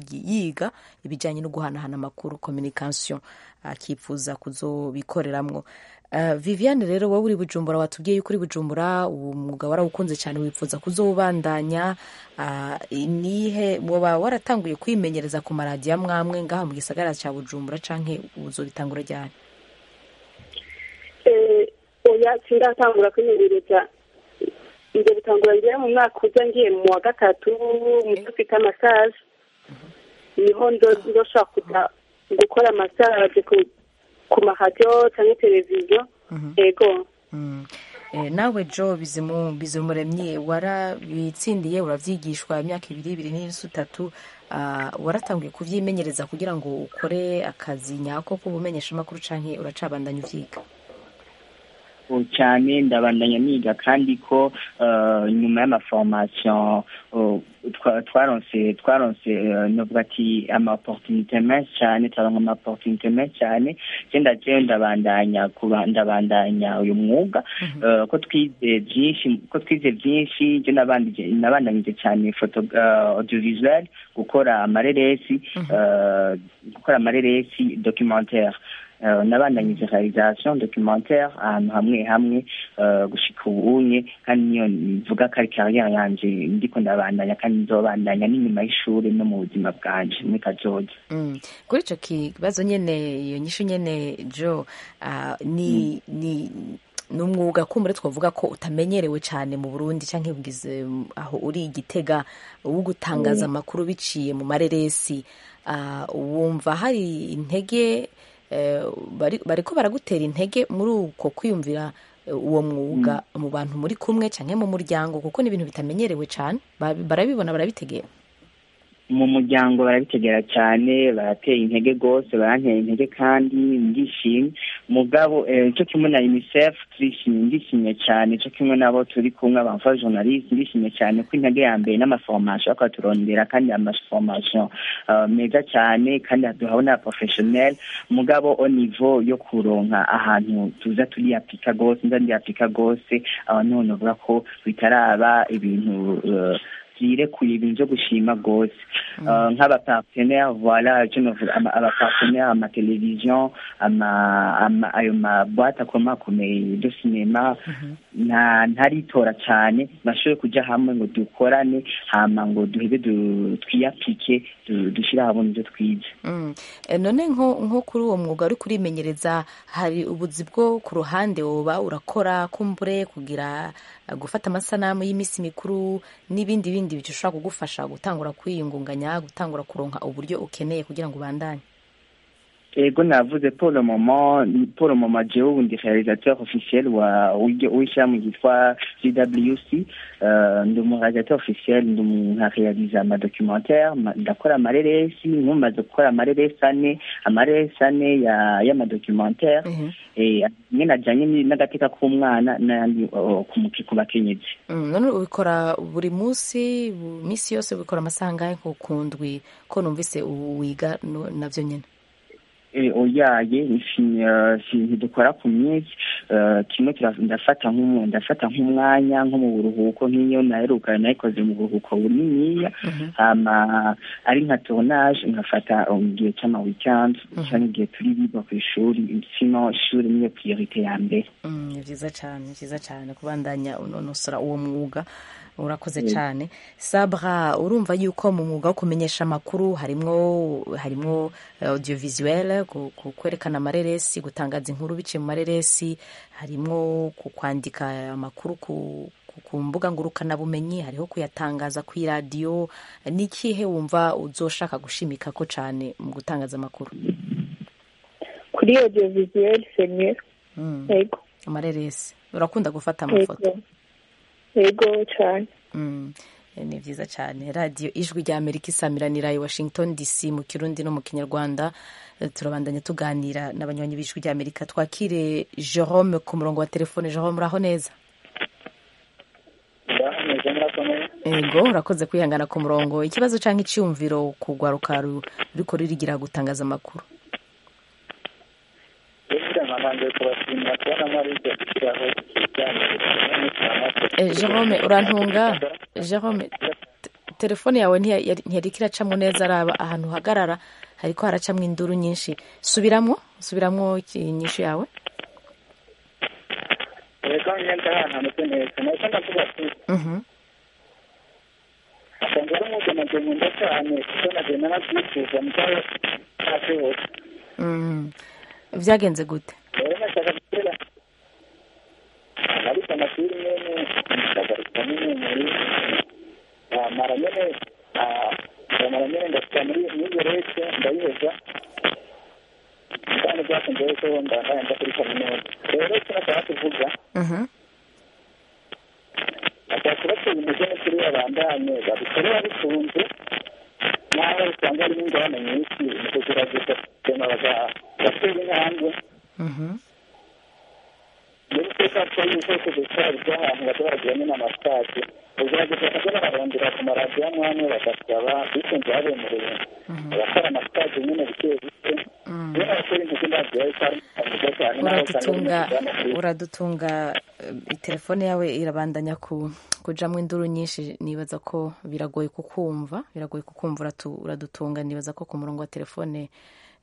yiga ibijanye no guhanahana amakuru communication akifuza kuzobikoreramwo Uh, Viviane rero wowe uri Bujumbura watubwiye yuko uri Bujumbura uwo mwuga warawukunze cyane wifuza kuzowubandanya uh, nihe woba waratanguye kwimenyereza ku maradiyo amwamwe ngaha mu gisagara cya Bujumbura canke uzobitangura ryari
eh oya sindatangura kwimenyereza ngiye gutangura ngiye mu mwaka uza ngiye mu wa gatatu mu ufite amasaje niho ndoshobora kuja gukora amasaje ku maradiyo cyangwa televiziyo yego
nawe jo bizumuremye warabitsindiye urabyigishwa imyaka ibiri ibiri n'insi itatu waratanguye kubyimenyereza kugira ngo ukore akazi nyako k'ubumenyesha amakuru cyangwa uracabandanya ubyiga
cyane ndabandanya niga kandi ko nyuma y'amaforomasiyo twaronse twaronse novuga ati ama opportunité menshi cyane turaronka ama opportunité menshi cyane genda jewe ndabandanya ndabandanya uyu mwuga ko twize byinshi ko twize byinshi je nabandanyije cyane foto audiovisuel gukora amareresi gukora amareresi documentaire eh, nabandanyije realisation documentaire ahantu hamwe hamwe eh, gushika ubunye kandi niyo mvuga ko ari carrière yanje ndiko ndabandanya kandi nzobandanya n'inyuma y'ishuri no mu buzima bwanje muri kazoza
Mm. kuri ico kibazo nyene iyo nyishu nyene jo ah, ni ni ni umwuga kumbure twavuga ko utamenyerewe cyane mu burundi canke bwize mm, aho uri igitega wo gutangaza
Mm.
amakuru biciye mu mareresi Ah, wumva hari intege eh, bari- bariko baragutera intege muri uko kwiyumvira eh, uwo mwuga mu bantu muri kumwe canke mu muryango kuko ni ibintu bitamenyerewe cane Ba- barabibona barabitegera
mu muryango barabitegera cyane barateye intege rwose barantera intege kandi ndishimye mugabo eh, cyo kimwe na unicef turishimye ndishimye cyane cyo kimwe nabo turi kumwe abamfa journaliste ndishimye cyane ko intege ya mbere n'amaformation bakaturondera kandi amaformation uh, meza cyane kandi duhawe na professionnel mugabo au niveau yo kuronka ahantu tuza turiyapika rwose nza ndiyapika rwose aho niho novuga ko bitaraba ibintu uh, byirekuye ibintu byo gushima rwose Uh, nk'abapartenaire voilà icyo novuga ama- abapartenaire amateleviziyo ama- ama- ayo maboite akomakomeye de sinema nta ntaritora cyane bashoboye kujya hamwe ngo dukorane hama ngo duhebe du- twiyapike du- dushyire ahabona ibyo twize
Mm. Eh, none nko nko kuri uwo mwuga uri kurimenyereza hari ubuzi bwo ku ruhande woba urakora kumbure kugira eh, gufata amasanamu y'iminsi mikuru n'ibindi bindi bishobora kugufasha gutangura kwiyungunganya gutangura kuronka uburyo ukeneye kugira ngo ubandanye
ego navuze pour le moment pour le moment jewe ubu ndi réalisateur officiel wa w'iryo- w'ishyirahamwe ryitwa gwc uh, ndi umu réalisateur officiel ndi umu nkarealiza amadocumentaire ma- ndakora amareresi nkumaze gukora amareresi ane amareresi ane ya y'amadocumentaire eh, amwe ajanye ni- n'agateka k'umwana n'ayandi uh, ku muki- ku bakenyezi
Mm, none ubikora buri munsi bu- minsi yose ubikora amasaha angahe nko ku ndwi ko numvise ubu wiga no- navyo nyene
Eh, oyaye ifi- eh, si ntidukora ku minsi eh, kimwe kira- ndafata nk'umu- ndafata nk'umwanya nko mu buruhuko nk'iyo naheruka nayikoze mu buruhuko buniniya hama ari nka tournage nkafata um, igihe c'ama weekend canke igihe turi biga ku ishuri sino ishuri niyo priorite ya mbere
Mm, ni vyiza cane ni vyiza cane kubandanya unonosora uwo mwuga urakoze
Mm.
cane sabra urumva yuko mu mwuga wo kumenyesha amakuru harimwo harimwo eh, audiovisuel ku- ku- kwerekana amareresi gutangaza inkuru biciye mu mareresi harimwo ku kwandika amakuru ku ku- ku mbuga ngurukanabumenyi hariho kuyatangaza ku iradiyo ni ikihe wumva uzoshaka gushimikako cane mu gutangaza amakuru
kuri audiovisuel c'est mieux
Mm.
yego
amareresi urakunda gufata amafoto
yego yego cyane
Mm, ni vyiza cyane radiyo ijwi rya amerika isamiranira i washington dc mu kirundi no mu kinyarwanda Eh, turabandanya tuganira n'abanywanyi b'ijwi rya amerika twakire jerome ku murongo wa telefone jerome uraho neza ego urakoze kwihangana ku murongo ikibazo cyangwa icyumviro kugwaruka ru- ruriko ririgira gutangaza amakuru Eh, jerome urantunga jerome te- telefone yawe ntiya- yari- ntiyariko iracamwo neza araba ahantu uhagarara hariko haracamwo induru nyinshi subiramwo subiramwo inyishu yawe
reka ngenda ahantu hameze neza nahise ndavuga ati
Mhm.
asanzwe ari umwuga nagiye nkunda cyane kuko nagiye nanabyifuza mugabo ntabyihuse
Mm. vyagenze gute
rero nashaka gutera ariko amashuri nyene ndagaruka nyene muri mara nyene mara nyene ndashika muri muri rete ndayiheza kandi byakunze yuko ndahaye nda kuri kaminuza rero icyo nashaka kuvuga
Mhm.
ashobora kubatera intege n'ukuri babandanye babikore babikunze naho usanga harimo ingorane nyinshi mu kugerageza kugema bagatera intambwe
Mhm.
muri teka ko ibikoresho by'icyayi by'ahantu bajya baragira nyine amasitade ugerageza bakajya bararondera ku maradiyo amwe amwe bagasaba bikunze babemereye abakora amasitade nyine bike bike iyo baratera intege ndagira yuko ari mwiza cyane naho usanga
uradutunga
bimeze
uradutunga eh, telefone yawe irabandanya ku kujamwo induru nyinshi nibaza ko biragoye kukumva biragoye kukumva uratu- uradutunga nibaza ko ku murongo wa telefone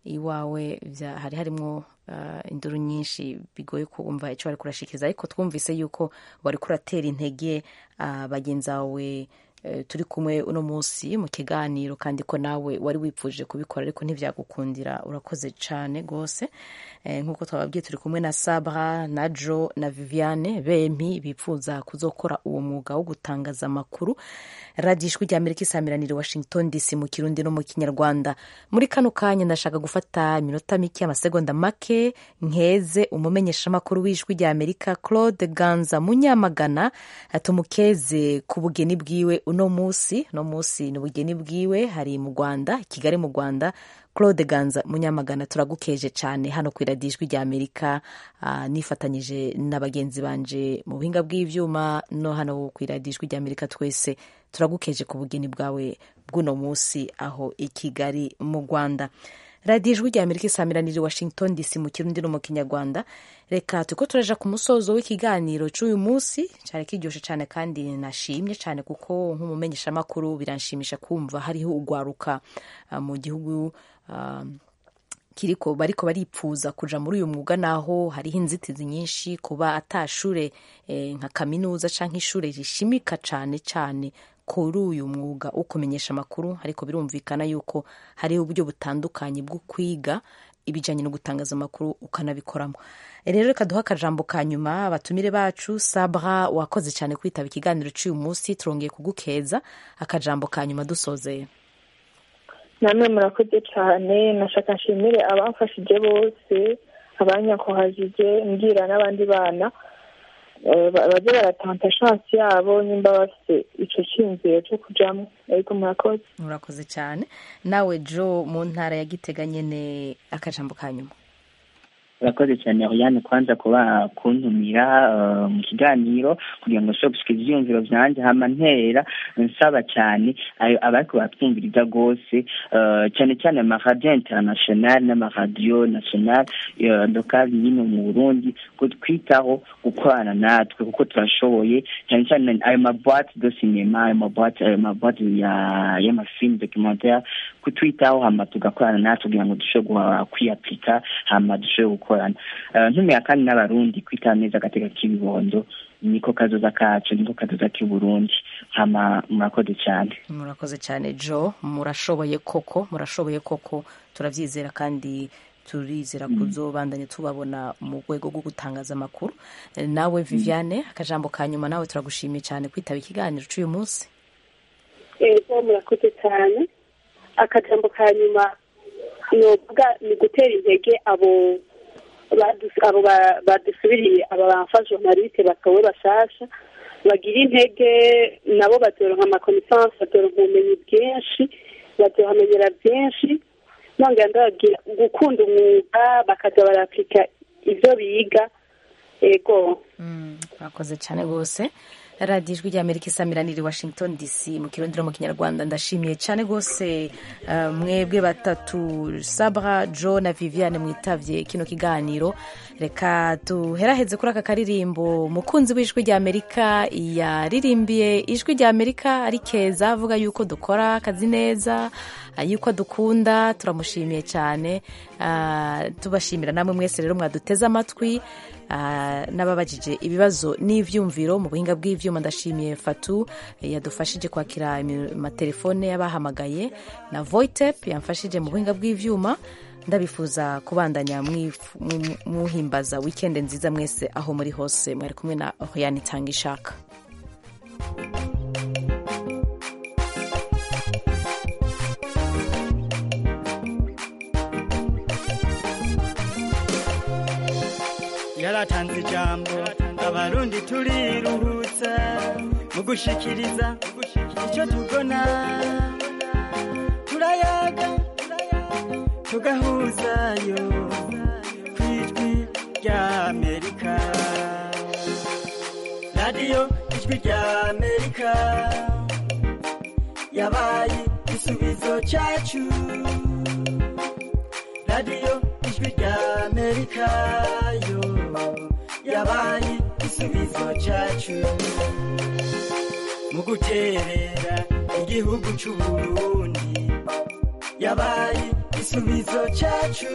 iwawe vya- hari harimwo uh, induru nyinshi bigoye kumva icyo bari kurashikiriza ariko twumvise yuko wari kuratera intege uh, bagenzi bawe eh, turi kumwe uno munsi mu kiganiro kandi ko nawe wari wipfuje kubikora ariko ntibyagukundira urakoze cyane rwose Eh, nk'uko twababwiye turi kumwe na sabra na jo na viviane bempi bipfuza kuzokora uwo mwuga wo gutangaza amakuru radiyo ijwi rya amerika isamiranire washington dc mu kirundi no mu kinyarwanda muri kano kanya ndashaka gufata iminota mike amasegonda make nkeze umumenyeshamakuru w'ijwi rya amerika claude ganza munyamagana tumukeze ku bugeni bwiwe uno munsi uno munsi ni ubugeni bwiwe hari mu rwanda i kigali mu rwanda claude ganza munyamagana turagukeje cyane hano ku iradiyo ijwi rya amerika ah, nifatanyije na bagenzi banje mu buhinga bw'ivyuma no hano ku iradiyo ijwi rya amerika twese turagukeje ku bugeni bwawe bw'uno munsi aho i kigali mu rwanda radiyo ijwi rya amerika isamiranire washington dc mu kirundi no mu kinyarwanda reka turiko turaja ku musozo w'ikiganiro c'uyu munsi cyari kiryoshe cyane kandi nashimye cyane kuko nk'umumenyeshamakuru biranshimisha kumva hariho ugwaruka ah, mu gihugu ah, kiriko bariko baripfuza kuja muri uyu mwuga naho hariho inzitizi nyinshi kuba atashure eh, nka kaminuza canke ishure rishimika cane cane kuri uyu mwuga wo kumenyesha amakuru ariko birumvikana yuko hariho uburyo butandukanye bwo kwiga ibijanye no gutangaza amakuru ukanabikoramo rero reka duha akajambo ka nyuma abatumire bacu sabra wakoze cyane kwitaba ikiganiro cy'uyu munsi turongeye kugukeza akajambo ka nyuma dusozeye
namwe murakoze cyane nashaka nshimire abamfashije bose abanyakuhajije mbwira n'abandi bana eh, ba- baze baratanta shansi yabo nimba bafite ico cyiyumviro cyo kujamo ariko murakoze
urakoze cyane nawe jo mu ntara ya gitega nyene akajambo ka nyuma
urakoze cyane Oriane kwanza kuba kuntumira eh, mu kiganiro kugira ngo nshobore gushika ivyiyumviro vyanje hama ntera nsaba cyane ayo abariko batwumviriza rwose eh, cyane cyane amaradiyo international n'amaradiyo national eh, local nyine mu burundi kutwitaho gukorana natwe kuko turashoboye cyane cyane ayo maboite de cinema ayo maboite ayo maboite ya y'amafilm documentaire kutwitaho hama tugakorana natwe kugira ngo dushobore kwiyapika hama dushobore gukorana Eh, ntumira kandi n'abarundi kwitaba neza agateka k'ibibondo niko kazoza kacu niko kazoza k'uburundi hama murakoze cyane
murakoze cyane jo murashoboye koko murashoboye koko turabyizera kandi turizera kuzobandanya tubabona mu rwego rwo gutangaza amakuru Eh, nawe viviane akajambo ka nyuma nawe turagushimiye cyane kwitaba ikiganiro cy'uyu munsi
ego murakoze cyane akajambo ka nyuma novuga ni gutera intege abo badus- abo ba- badusubiriye aba bamfa journaliste batowe bashasha bagira intege nabo bazoronka amakomisansi bazoronka ubumenyi bwinshi bazohamenyera byinshi nongera ndababwira gukunda umwuga bakaza barapika ibyo biga ego
murakoze cyane rwose radiyo ijwi ry'amerika isamiranira i washington dc mu kirundi no mu kinyarwanda ndashimiye cyane rwose eh, mwebwe batatu sabra jo na viviane mwitavye kino kiganiro reka duheraheze kuri aka karirimbo mukunzi w'ijwi ry'amerika yaririmbiye ijwi ry'amerika ari keza avuga yuko dukora akazi neza ah, yuko dukunda turamushimiye cyane Ah, tubashimira namwe mwese rero mwaduteze amatwi Ah, n'ababajije ibibazo n'ivyumviro mu buhinga bw'ivyuma ndashimiye fatu eh, yadufashije kwakira imi- amatelefone y'abahamagaye na voitep yamfashije mu buhinga bw'ivyuma ndabifuza kubandanya mwif- mu- muhimbaza wikende nziza mwese aho muri hose mwari kumwe na oriane itanga ishaka
yaratanze ijambo abarundi turiruhutsa mu gushikiriza icyo tubona turayaga tugahuzayo ku ijwi rya amerika radiyo ijwi rya amerika yabaye igisubizo cyacu radiyo ijwi rya amerika yo yabaye igisubizo cyacu mu guterera igihugu cy'uburundi yabaye igisubizo cyacu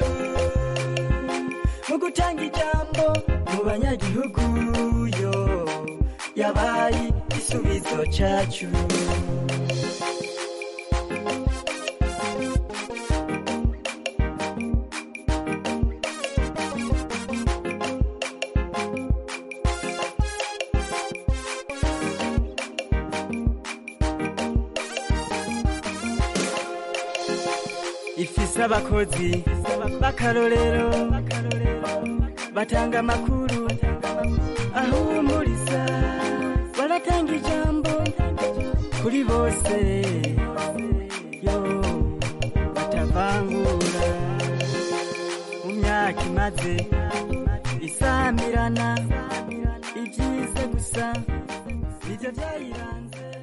mu gutanga ijambo mu banyagihugu yo yabaye igisubizo cyacu ifise abakozi b'akarorero batanga amakuru ahumuriza baratanga ijambo kuri bose yo batavangura mu myaka imaze isamirana ibyiza gusa nibyo byayiranze